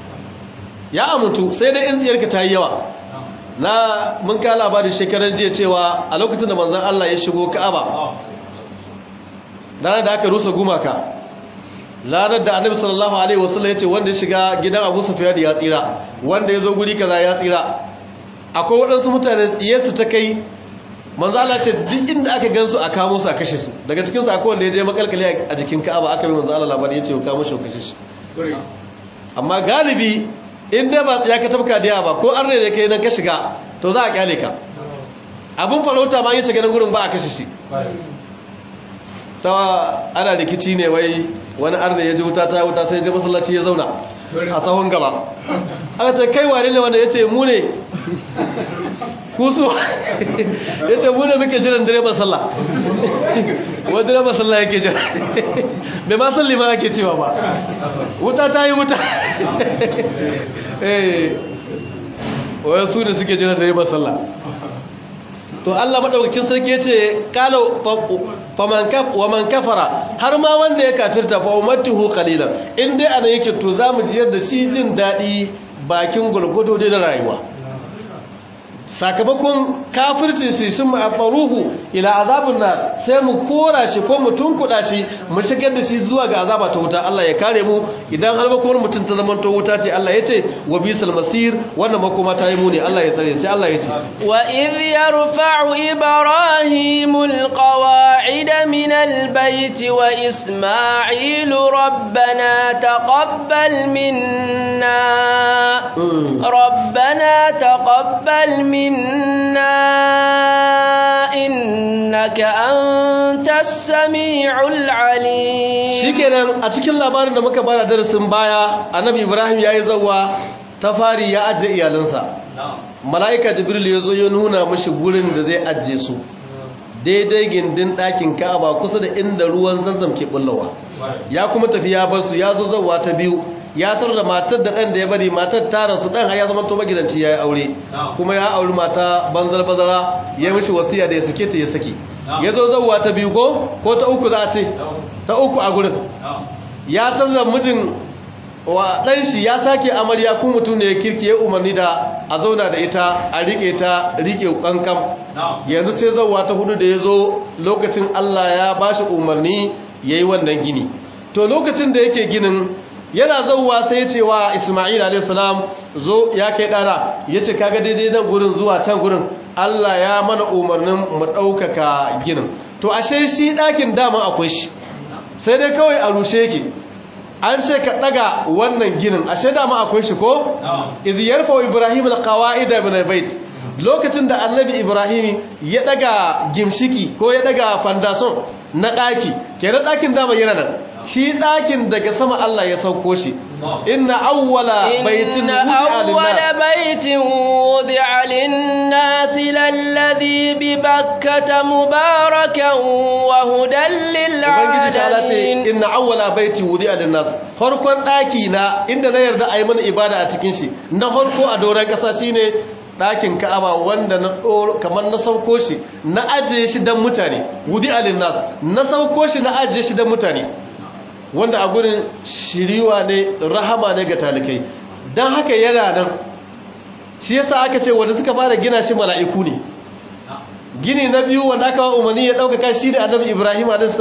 ya amintu sai dai in ziyarka ta yi yawa na mun ka labarin shekarar jiya cewa a lokacin da manzon Allah ya shigo Ka'aba ranar da aka rusa gumaka ranar da annabi sallallahu alaihi wasallam ya ce wanda ya shiga gidan Abu Sufyan ya tsira wanda ya zo guri kaza ya tsira akwai waɗansu mutane tsiyarsu ta kai manzo Allah ce duk inda aka gansu a kamo su a kashe su daga cikin su akwai wanda ya je makalkale a jikin Ka'aba aka bi manzo Allah labari yace ka kamo shi kashe shi amma galibi in dai ba ya ka tabka da ba ko arne da kai nan ka shiga to za a kyale ka abun farauta ma yin shiga nan gurin ba a kashe shi ta ana rikici ne wai wani arne ya ji wuta ta wuta sai ya je masallaci ya zauna a sahun gaba aka ce kai wane ne wanda ya ce mu ne kusu ya ce mune muke jiran direban sallah wani direban sallah yake jira bai ma salli ma ake cewa ba wuta ta yi wuta wani su ne suke jiran direban sallah to Allah maɗaukakin sarki ya ce ƙalo wa man kafara har ma wanda ya kafirta fa ummatuhu qalilan in dai ana yake to zamu jiyar da shi jin daɗi bakin gurgudu da rayuwa sakamakon kafircin shi sun ma'afaruhu ila azabun na sai mu kora shi ko mu tunkuɗa shi mu shigar da shi zuwa ga azaba ta wuta Allah ya kare mu idan har makomar mutum ta zama ta wuta ce Allah ya ce wa bisal masir wannan makoma ta yi muni Allah ya tsare sai Allah ya ce wa idh yarfa'u ibrahimul qawa'ida min albayt wa isma'ilu rabbana taqabbal minna rabbana taqabbal منا إنك أنت السميع العليم shikenan a cikin labarin da muka bada darasin baya annabi Ibrahim yayi zawwa ta fari ya ajje iyalansa malaika jibril yazo ya nuna mishi gurin da zai ajje su daidai gindin ɗakin Ka'aba kusa da inda ruwan Zamzam ke bullawa ya kuma tafi ya bar su ya zo zawwa ta biyu ya tar da matar da ɗan da ya bari matar ta rasu ɗan ya zama to magidanci ya yi aure kuma ya auri mata banzar bazara ya mishi wasiya da ya sake ta ya saki ya zo zauwa ta biyu ko ko ta uku za a ce ta uku a gurin ya tar da mijin wa ɗan shi ya sake amarya kun mutum ne ya kirki ya umarni da a zauna da ita a riƙe ta riƙe ƙanƙam yanzu sai zauwa ta hudu da ya zo lokacin allah ya ba shi umarni ya yi wannan gini to lokacin da yake ginin yana zauwa sai ya ce wa Ismail a.s. zo ya kai ɗana ya ce kaga daidai nan gurin zuwa can gurin Allah ya mana umarnin mu ɗaukaka ginin to ashe shi ɗakin dama akwai shi sai dai kawai a rushe yake an ce ka ɗaga wannan ginin ashe dama akwai shi ko? idh yarfa ibrahim alqawaida min albayt lokacin da annabi ibrahim ya ɗaga gimshiki ko ya ɗaga fandason na ɗaki kenan ɗakin dama yana nan shi ɗakin daga sama Allah ya sauko shi inna awwala baitin awwala baitin wudi'a lin-nas lalladhi bi bakkata mubarakan wa hudan lil-alamin inna awwala baitin wudi'a lin-nas farkon ɗaki na inda na yarda ayi mana ibada a cikin shi na farko a doron ƙasa shine ɗakin ka'aba wanda na ɗoro kamar na sauko shi na ajiye shi don mutane wudi'a lin-nas na sauko shi na ajiye shi don mutane wanda a gurin shiriwa ne rahama ne ga talikai don haka yana nan shi yasa aka ce wanda suka fara gina shi mala'iku ne gini na biyu wanda aka wa umarni ya ɗaukaka shi da annabi ibrahim a.s.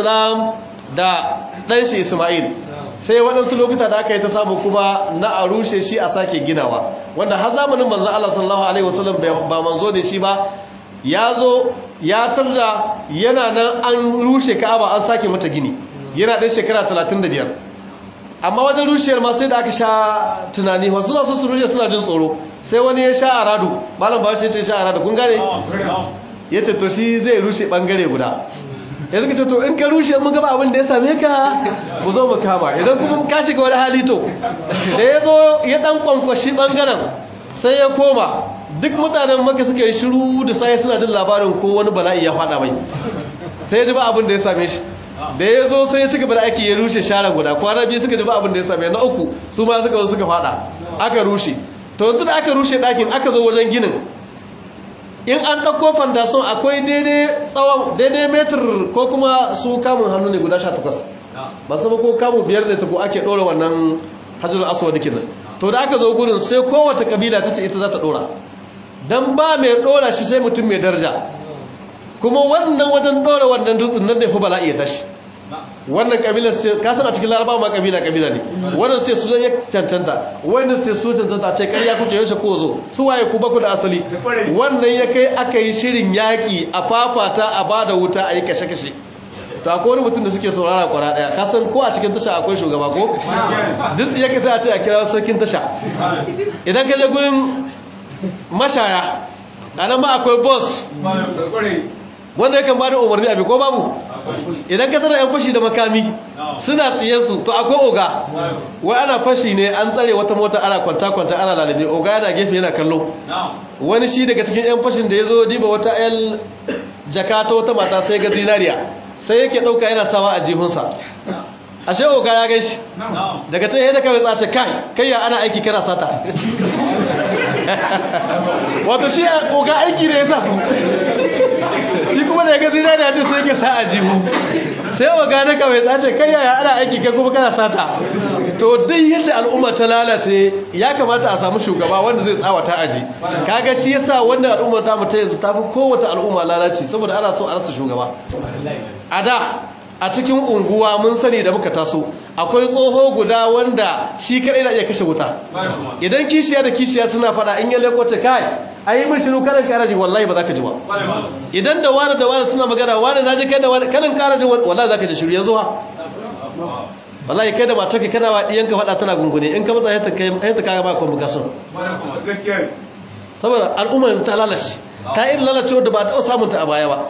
da ɗanshi ismail sai waɗansu lokuta da aka yi ta samu kuma na a rushe shi a sake ginawa wanda har zamanin manzan Allah sallallahu alaihi wasallam ba manzo da shi ba ya zo ya tarda yana nan an rushe ka'aba an sake mata gini yana ɗan shekara 35 amma wajen rushiyar ma sai da aka sha tunani wasu na su rushe suna jin tsoro sai wani ya sha aradu malam ba shi ce sha aradu kun gane ya ce to shi zai rushe ɓangare guda ya zaka ce to in ka rushe mun gaba abin da ya same ka mu zo mu kama idan kuma ka shiga wani hali to da ya zo ya ɗan kwankwashi ɓangaren sai ya koma duk mutanen maka suka yi shiru da sai suna jin labarin ko wani bala'i ya faɗa mai sai ya ji ba abin da ya same shi da ya zo sai ya ci gaba da ake ya rushe share guda kwana biyu suka ji ba abin da ya same na uku su ma suka zo suka fada aka rushe to yanzu da aka rushe ɗakin aka zo wajen ginin in an ɗauko fandason akwai daidai tsawon daidai metir ko kuma su kamun hannu ne guda sha takwas ba su ko kamun biyar da tako ake ɗora wannan hajjar aswad kenan to da aka zo gurin sai kowace kabila ta ce ita za ta ɗora don ba mai ɗora shi sai mutum mai daraja kuma wannan wajen ɗora wannan dutsen nan da fi bala'i ya tashi wannan kabila ce ka san a cikin larabawa ma kabila kabila ne wannan ce su ya cancanta wannan ce su cancanta ce ƙarya kuke yaushe ko zo su waye ku baku da asali wannan ya kai aka yi shirin yaƙi a fafata a ba da wuta a yi kashe-kashe to akwai wani mutum da suke saurara kwara ɗaya ka san ko a cikin tasha akwai shugaba ko duk ya sai a ce a kira sarkin tasha idan ka je gurin mashaya a nan ma akwai boss wanda yakan ba da umarni abi ko babu idan ka tara yan fashi da makami suna tsiye su to akwai oga wai ana fashi ne an tsare wata mota ana kwanta-kwanta ana lalabe oga yana gefe yana kallo wani shi daga cikin yan fashin da ya zo diba wata yan jaka ta wata mata sai ga zinariya sai yake ɗauka yana sawa a jihunsa ashe oga ya gaishe daga ta yadda kawai tsace kai kai ya ana aiki kana sata wato shi oga aiki ne ya sa su shi kuma da ya gazi da ce sai ke sa a jihu sai oga na kawai tsace kai ya ana aiki kai kuma kana sata to duk yadda al'umma ta lalace ya kamata a samu shugaba wanda zai tsawata aji kaga shi yasa wannan al'umma ta mu ta yanzu tafi kowace al'umma lalace saboda ana so a rasa shugaba a da a cikin unguwa mun sani da muka taso akwai tsoho guda wanda shi kadai na iya kashe wuta idan kishiya da kishiya suna fada in ya lekota kai ayi min shiru kanan karaji wallahi ba za ka ji ba idan da wani da wani suna magana wani na ji kai da wani kanan karaji wallahi za ka ji shiru yanzu ha wallahi kai da matarka kana wa diyanka fada tana gungune in ka matsa yanta kai yanta kaga ba convocation saboda al'umma yanzu ta lalace ta irin lalacewa da ba ta samun ta a baya ba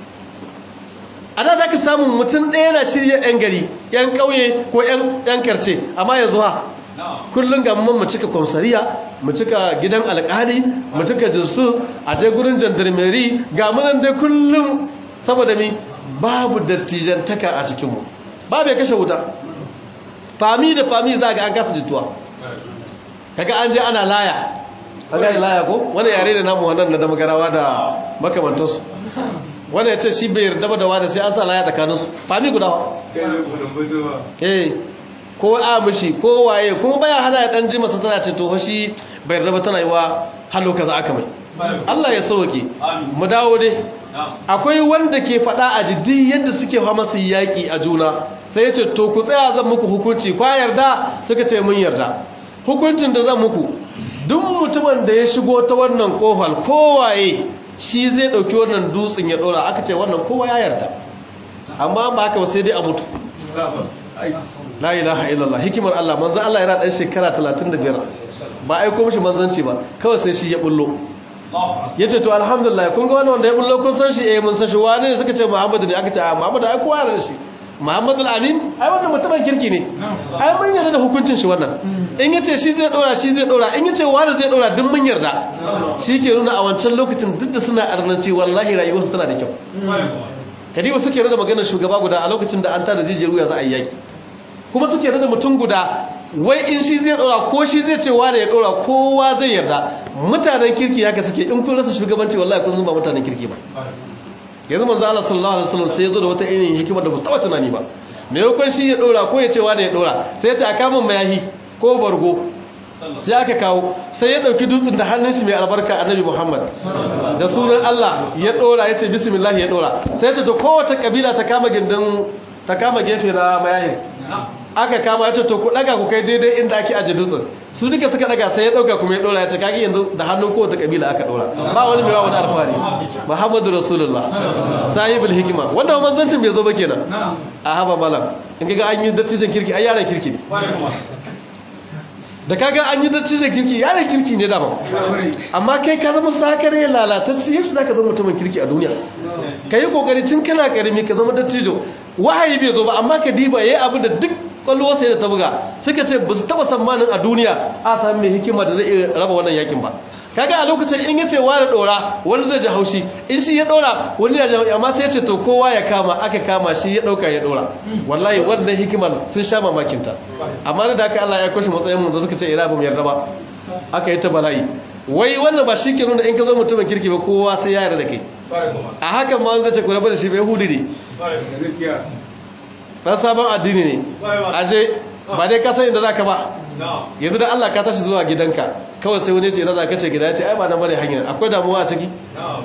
a da za ka samun mutum ɗaya na shirya 'yan gari 'yan ƙauye ko 'yan karce amma yanzu ha kullum ga mun mu cika kwamsariya mu cika gidan alƙali mu cika jinsu a dai gurin jandarmeri ga munan dai kullum saboda mi babu dattijantaka a cikinmu babu ya kashe wuta fami da fami za ga an kasa jituwa kaga an je ana laya an gani laya ko wani yare da namu wannan na damagarawa da makamantarsu wanda ya ce shi bai yarda ba da wanda sai an sa laya tsakaninsu fami guda wa eh ko a mishi ko waye kuma baya hana ya dan ji masa tana ce to shi bai yarda ba tana yi wa halo kaza aka mai Allah ya sauke mu dawo dai akwai wanda ke faɗa a jiddi yadda suke fama su yaƙi a juna sai ya ce to ku tsaya zan muku hukunci kwa yarda suka ce mun yarda hukuncin da zan muku duk mutumin da ya shigo ta wannan kofar kowaye shi zai ɗauki wannan dutsen ya ɗora aka ce wannan kowa ya yarda amma ba haka sai dai a mutu la ilaha illallah hikimar Allah manzon Allah yana dan shekara 35 ba aiko mishi manzanci ba kawai sai shi ya bullo yace to alhamdulillah kun ga wannan wanda ya bullo kun san shi eh mun san shi wani ne suka ce Muhammad ne aka ce a Muhammad ai kowa da shi Muhammad al-Amin ai wannan mutumin kirki ne ai mun yarda da hukuncin shi wannan in yace shi zai dora shi zai dora in yace wani zai dora duk mun yarda shi ke nuna a wancan lokacin duk da suna arnanci wallahi rayuwarsu tana da kyau kadiba suke rada maganar shugaba guda a lokacin da an tada jijiyar wuya za a yi yaki kuma suke rada mutum guda wai in shi zai dora ko shi zai ce wani ya dora kowa zai yarda mutanen kirki haka suke in kun rasa shugabanci wallahi kun ba mutanen kirki ba yanzu manzo Allah sallallahu alaihi wasallam sai ya zo da wata irin hikima da ba su taba tunani ba me yakon shi ya dora ko ya ce wani ya dora sai ya ce a kamun mayahi ko bargo sai aka kawo sai ya dauki dutsen da hannun shi mai albarka annabi Muhammad da sunan Allah ya dora ya ce bismillah ya dora sai ya ce to kowace kabila ta kama gindin ta kama gefe na mayahin aka kama ya ce to ku daga ku kai daidai inda ake aje dutsen su duka suka daga sai ya dauka kuma ya dora ya ce kage yanzu da hannun kowace kabila aka dora ba wani mai wani alfahari Muhammadu Rasulullah sahibul hikima wannan manzancin bai zo ba kenan a haba malam in ga an yi dattijan kirki ai yaran kirki ne da kaga an yi dattijan kirki yaran kirki ne dama amma kai ka zama sakare lalatacci yaushe zaka zama mutumin kirki a duniya ka yi kokari tun kana karami ka zama dattijo wahayi bai zo ba amma ka diba yayi abu da duk kwallo sai da ta buga suka ce ba su taba tsammanin a duniya a sami mai hikima da zai iya raba wannan yakin ba kaga a lokacin in yace wani dora wani zai ji haushi in shi ya dora wani ya ji amma sai ya ce to kowa ya kama aka kama shi ya dauka ya dora wallahi wannan hikimar sun sha mamakin ta amma da haka Allah ya kwashe matsayin mu da suka ce ira ba mu yarda ba aka yi ta bala'i wai wannan ba shi ke nuna in ka zo mutumin kirki ba kowa sai ya yarda da kai a hakan ma zai ce ku rabu da shi bai hudu ne dan sabon addini ne aje ba dai ka san inda zaka ba yanzu da Allah ka tashi zuwa gidanka kawai sai wani ce ina zaka ce gida ya ce ai ba nan bane hanyar akwai damuwa a ciki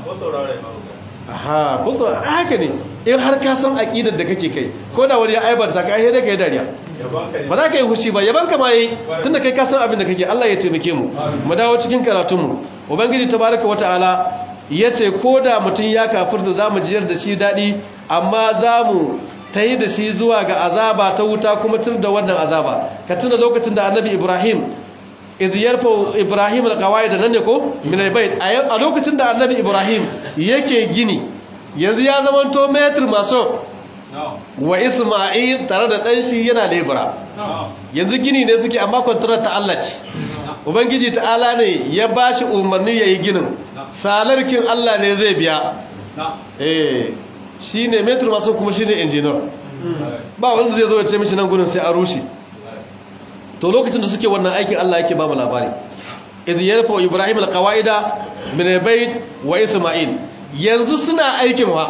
aha ko saurare haka ne in har ka san aqidar da kake kai ko da wani ya aibanta ka ai dai kai dariya ba za ka yi hushi ba yaban ka ma yi tunda kai ka san abin da kake Allah ya taimake mu mu dawo cikin karatun mu ubangiji tabaraka wataala yace ko da mutun ya kafirta zamu jiyar da shi dadi amma zamu ta yi da shi zuwa ga azaba ta wuta kuma tun da wannan azaba ka tuna lokacin da annabi ibrahim iz yarfa ibrahim alqawaid nan ne ko min albayt a lokacin da annabi ibrahim yake gini yanzu ya zama to metr maso wa isma'il tare da dan shi yana lebura yanzu gini ne suke amma kwantarar ta Allah ce ubangiji ta'ala ne ya bashi umarni yayi ginin salarkin Allah ne zai biya eh shi ne metro masu kuma shi ne injiniyar ba wanda zai zo ya ce mishi nan gudun sai a rushe to lokacin da suke wannan aikin Allah yake ba mu labari idh yarfa ibrahim alqawaida min albayt wa isma'il yanzu suna aikin wa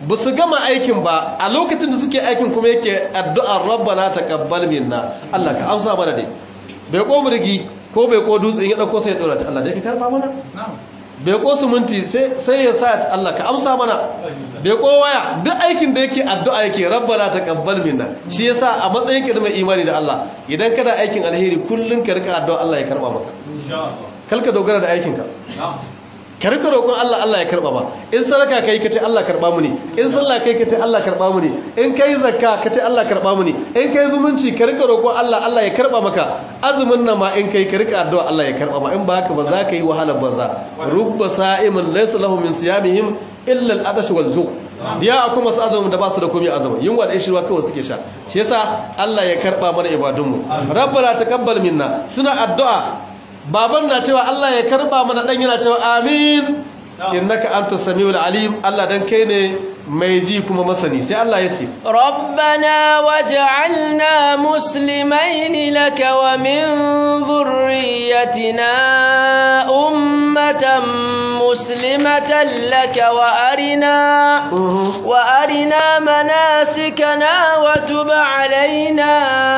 ba su gama aikin ba a lokacin da suke aikin kuma yake addu'ar rabbana taqabbal minna Allah ka amsa mana dai bai ko burgi ko bai ko dutse in ya dauko sai ya dora ta Allah dai ka karba mana bai ko suminti sai ya sa ta Allah ka amsa mana bai ko waya duk aikin da yake addu'a yake rabbana taqabbal minna shi yasa a matsayin ka da mai imani da Allah idan kana aikin alheri kullun ka rika addu'a Allah ya karba maka kalka dogara da aikin ka ka rika roƙon Allah Allah ya karba ba in sadaka kai kace Allah karba mu ne in sallah kai kace Allah karba mu ne in kai zakka kace Allah karba mu ne in kai zumunci ka rika roƙon Allah Allah ya karba maka azumin nan ma in kai ka rika addu'a Allah ya karba ma in ba haka ba za ka yi wahalar banza rubba sa'imin laysa lahu min siyamihim illa al-adash wal ju ya akwai masu azumin da ba su da komai azumin yunwa da ishirwa kawai suke sha shi yasa Allah ya karba mana ibadunmu rabbana taqabbal minna suna addu'a baban na cewa Allah ya karba mana dan yana cewa amin innaka antas samiul alim Allah dan kai ne mai ji kuma masani sai Allah ya ce rabbana waj'alna muslimaini laka wa min dhurriyyatina ummatan muslimatan laka wa arina wa arina manasikana wa tub alaina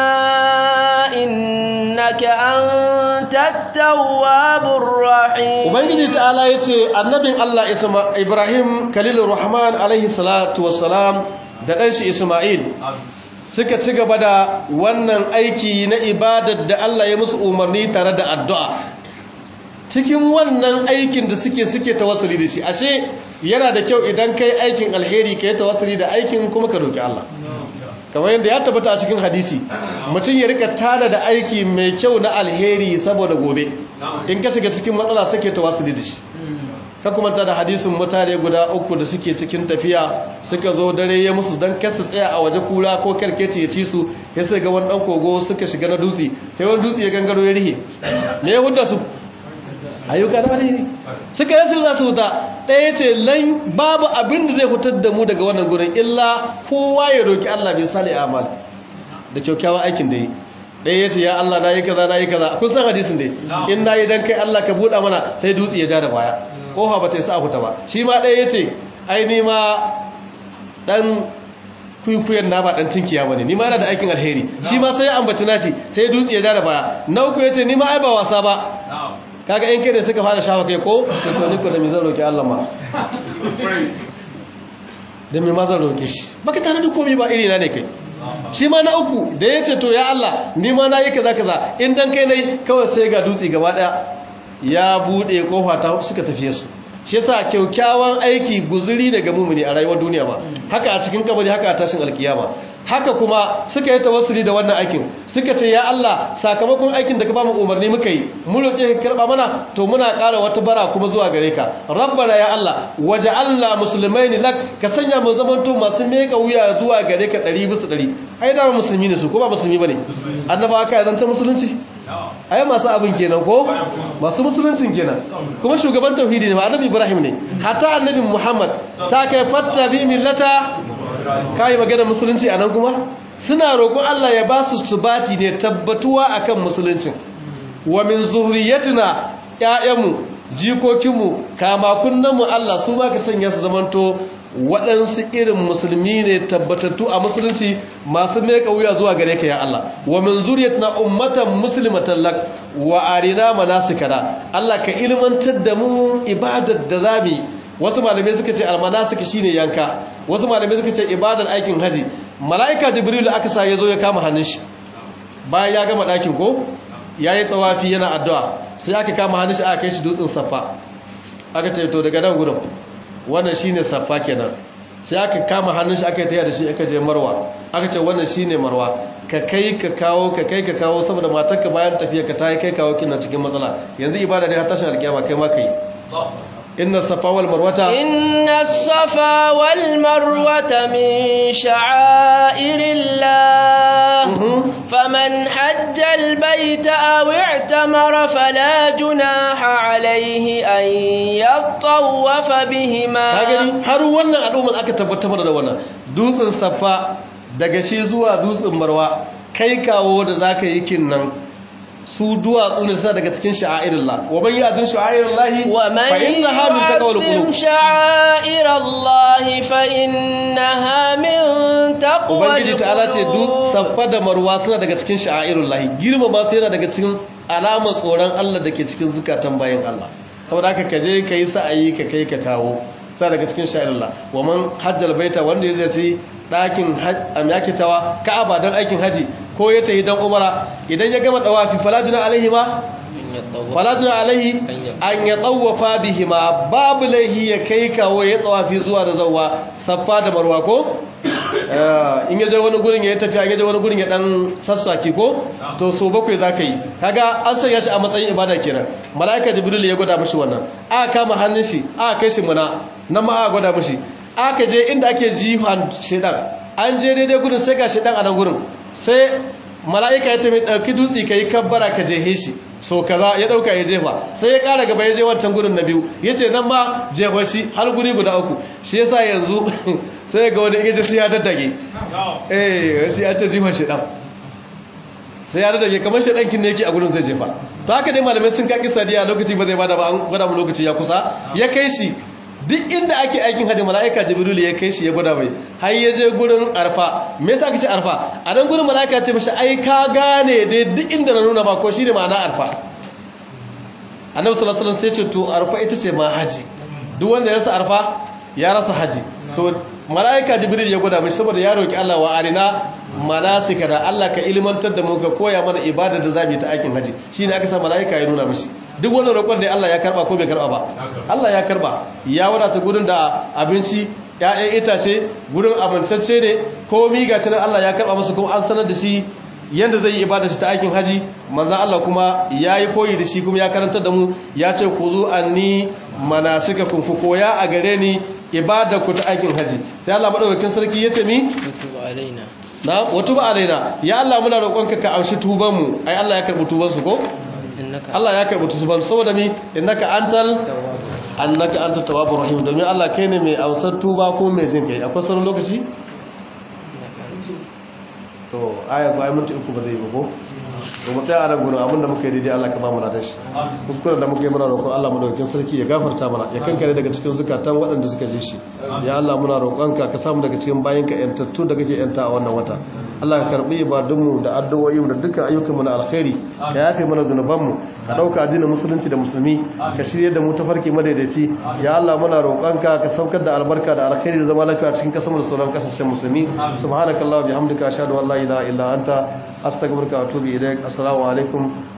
innaka antat tawwabur rahim ubangiji ta'ala yace annabin Allah Ibrahim Khalilur Rahman alaihi salatu wassalam da ɗanshi Ismail suka ci gaba da wannan aiki na ibadar da Allah ya musu umarni tare da addu'a cikin wannan aikin da suke suke tawassuli da shi ashe yana da kyau idan kai aikin alheri ka yi tawassuli da aikin kuma ka roki Allah kamar yadda ya tabbata a cikin hadisi mutum ya rika tada da aiki mai kyau na alheri saboda gobe in ka shiga cikin matsala suke tawassuli da shi ka kuma da hadisin mutane guda uku da suke cikin tafiya suka zo dare ya musu don kasa tsaya a waje kura ko karkeci ya ci su ya sai ga wani dan kogo suka shiga na dutse sai wani dutse ya gangaro ya rihe me ya hudda su ayyuka na alheri suka rasa za su huta ɗaya ce lan babu abin da zai hutar da mu daga wannan gurin illa kowa ya roki Allah bai sali amal da kyakkyawan aikin da yi ɗaya ya ce ya Allah na yi kaza na yi kaza kun san hadisin dai in na yi don kai Allah ka buɗa mana sai dutse ya ja da baya ƙofa ba ta yi sa huta ba shi ma ɗaya ya ce ai ni ma ɗan kwikwiyon na ba ɗan tinkiya ba ne ni ma yana da aikin alheri shi ma sai ya ambaci nashi sai dutse ya ja da baya na uku ya ce ni ma ai ba wasa ba kaga in kai da suka fara shafa kai ko to ni ko da me zan roki Allah ma da me ma zan roke shi baka tare da komai ba iri na ne kai shi ma na uku da ya ce to ya Allah ni ma na yi kaza kaza in dan kai nai kawai sai ga dutse gaba daya ya bude kofa ta suka tafiye su shi yasa kyaukyawan aiki guzuri daga mumuni a rayuwar duniya ba haka a cikin kabari haka a tashin alkiyama haka kuma suka yi tawassuli da wannan aikin suka ce ya Allah sakamakon aikin da ka bamu umarni muka yi mu roƙe ka karba mana to muna ƙara wata bara kuma zuwa gare ka rabbana ya Allah waja'alna muslimaini lak ka sanya mu zamanto masu meka wuya zuwa gare ka 100 bisa 100 ai da musulmi ne su ko ba musulmi bane annabawa kai zan ta musulunci ai masu abin kenan ko masu musuluncin kenan kuma shugaban tauhidi ne ba annabi Ibrahim ne hatta annabi Muhammad ta kai fatta bi millata kai magana musulunci anan kuma suna roƙon Allah ya ba su subati ne tabbatuwa akan musuluncin wa min zurriyatina ƴaƴanmu jikokinmu kama kunnanmu Allah su ba ka sanya su zamanto waɗansu irin musulmi ne tabbatattu a musulunci masu meka wuya zuwa gare ka ya Allah wa min zuriyatina ummatan muslimatan lak wa arina manasikana Allah ka ilmantar da mu ibadar da zamu wasu malamai suka ce almanasik shine yanka wasu malamai suka ce ibadar aikin haji malaika jibril aka sa yazo ya kama hannun shi bayan ya gama dakin ko yayi tawafi yana addu'a sai aka kama hannun shi aka kai shi dutsen safa aka ce to daga nan gurin wannan shine safa kenan sai aka kama hannun shi aka yi taya da shi aka je marwa aka ce wannan shine marwa ka kai ka kawo ka kai ka kawo saboda matarka bayan tafiya ka ta yi kai kawo kina cikin matsala yanzu ibada ne har tashin alkiyama kai ma kai inna safa wal marwata inna safa wal marwata min sha'airillah faman hajja al bayta aw i'tamara fala junaha alayhi an yatawafa bihima kagani har wannan al'ummar aka tabbatar da wannan dutsen safa daga shi zuwa dutsen marwa kai kawo da zaka yi kin nan su duwatsu ne suna daga cikin sha'airullah wa man ya'zim sha'airullah ومن fa innaha min taqwal يعظم qulub شعائر الله فإنها من تقوى ubangiji ta'ala ce duk القلوب saffa da marwa suna daga cikin sha'airullah girma ma sai yana daga cikin alamar tsoron Allah da ke cikin zukatan bayan Allah saboda haka kaje kai sa'ayi ka kai ka kawo suna daga cikin sha'airullah wa man hajjal baita wanda ya ziyarci ɗakin amyakitawa ka'aba don aikin haji ko ya tafi don umara idan ya gama dawafi falajuna alaihi ma falajuna alaihi an ya tsawafa bihima babu laihi ya kai kawo ya tsawafi zuwa da zauwa saffa da marwa ko Eh, in ya je wani gurin ya yi tafiya in ya je wani gurin ya dan sassaki ko to so bakwai za ka yi kaga an sanya shi a matsayin ibada kenan mala'ika jibril ya gwada mishi wannan aka kama hannun shi aka kai shi muna nan ma aka gwada mishi aka je inda ake jihan shedan an je daidai gurin sai ga shedan a nan gurin sai mala'ika ya ce mai ɗauki dutse ka yi kabbara ka jehe shi so kaza ya ɗauka ya jefa sai ya ƙara gaba ya je wancan gurin na biyu ya ce nan ma jefa shi har guri guda uku shi yasa yanzu sai ga wani ingaji sai ya daddage eh shi ya ce jefa shi ɗan sai ya daddage kamar shi ɗankin ne yake a gurin zai jefa to haka dai malamai sun kaki sadiya lokaci ba zai bada ba an gwada mu lokaci ya kusa ya kai shi duk inda ake aikin hajji mala'ika jibril ya kai shi ya gwada mai har ya je gurin arfa me yasa kace arfa a nan gurin mala'ika ce mishi ai ka gane dai duk inda na nuna ba ko shine ma'ana arfa annabi sallallahu alaihi wasallam sai ce to arfa ita ce ma haji duk wanda ya rasa arfa ya rasa haji to mala'ika jibril ya gwada mishi saboda ya roki Allah wa arina manasika da Allah ka ilmantar da mu ka koya mana ibada da zamu yi ta aikin haji shine aka sa mala'ika ya nuna mishi duk wani roƙon da Allah ya karba ko bai karba ba Allah ya karba ya wadata gurin da abinci ƴaƴan itace gurin abincacce ne komi ga tunan Allah ya karba masa kuma an sanar da shi yanda zai yi ibada shi ta aikin haji manzon Allah kuma yayi koyi da shi kuma ya karantar da mu ya ce ku zu anni manasikakum fu koya a gare ni ibada ku ta aikin haji sai Allah madaukakin sarki yace mi وتب علينا na watuba alaina ya Allah muna roƙonka ka amshi tuban mu ai Allah ya karbi tuban su ko إنك Allah ya karbi tuban saboda mi innaka antal تواب annaka anta tawwabur rahim domin Allah kai ne mai amsar tuba ko mai jin kai akwai sauran lokaci to aya ko ai minti uku ba zai yi ba ko to mu tsaya a nan gurin abinda muka yi daidai Allah ka ba mu ladan shi kuskuren da muka yi muna roƙon Allah madaukakin sarki ya gafarta mana ya kankare daga cikin zukatan waɗanda suka ji shi ya Allah muna roƙonka ka samu daga cikin bayinka yantattu da kake yanta a wannan wata Allah ka karbi ibadunmu da addu'o'i da dukkan ayyukanmu na alkhairi ka yafe mana zunubanmu ka dauka addinin musulunci da musulmi ka shirye da mu tafarki madaidaici ya Allah muna roƙonka ka saukar da albarka da alkhairi da zama lafiya cikin kasar da sauran kasashen musulmi subhanakallah bihamdika ashhadu an la ilaha illa anta astaghfiruka wa atubu ilaik assalamu alaikum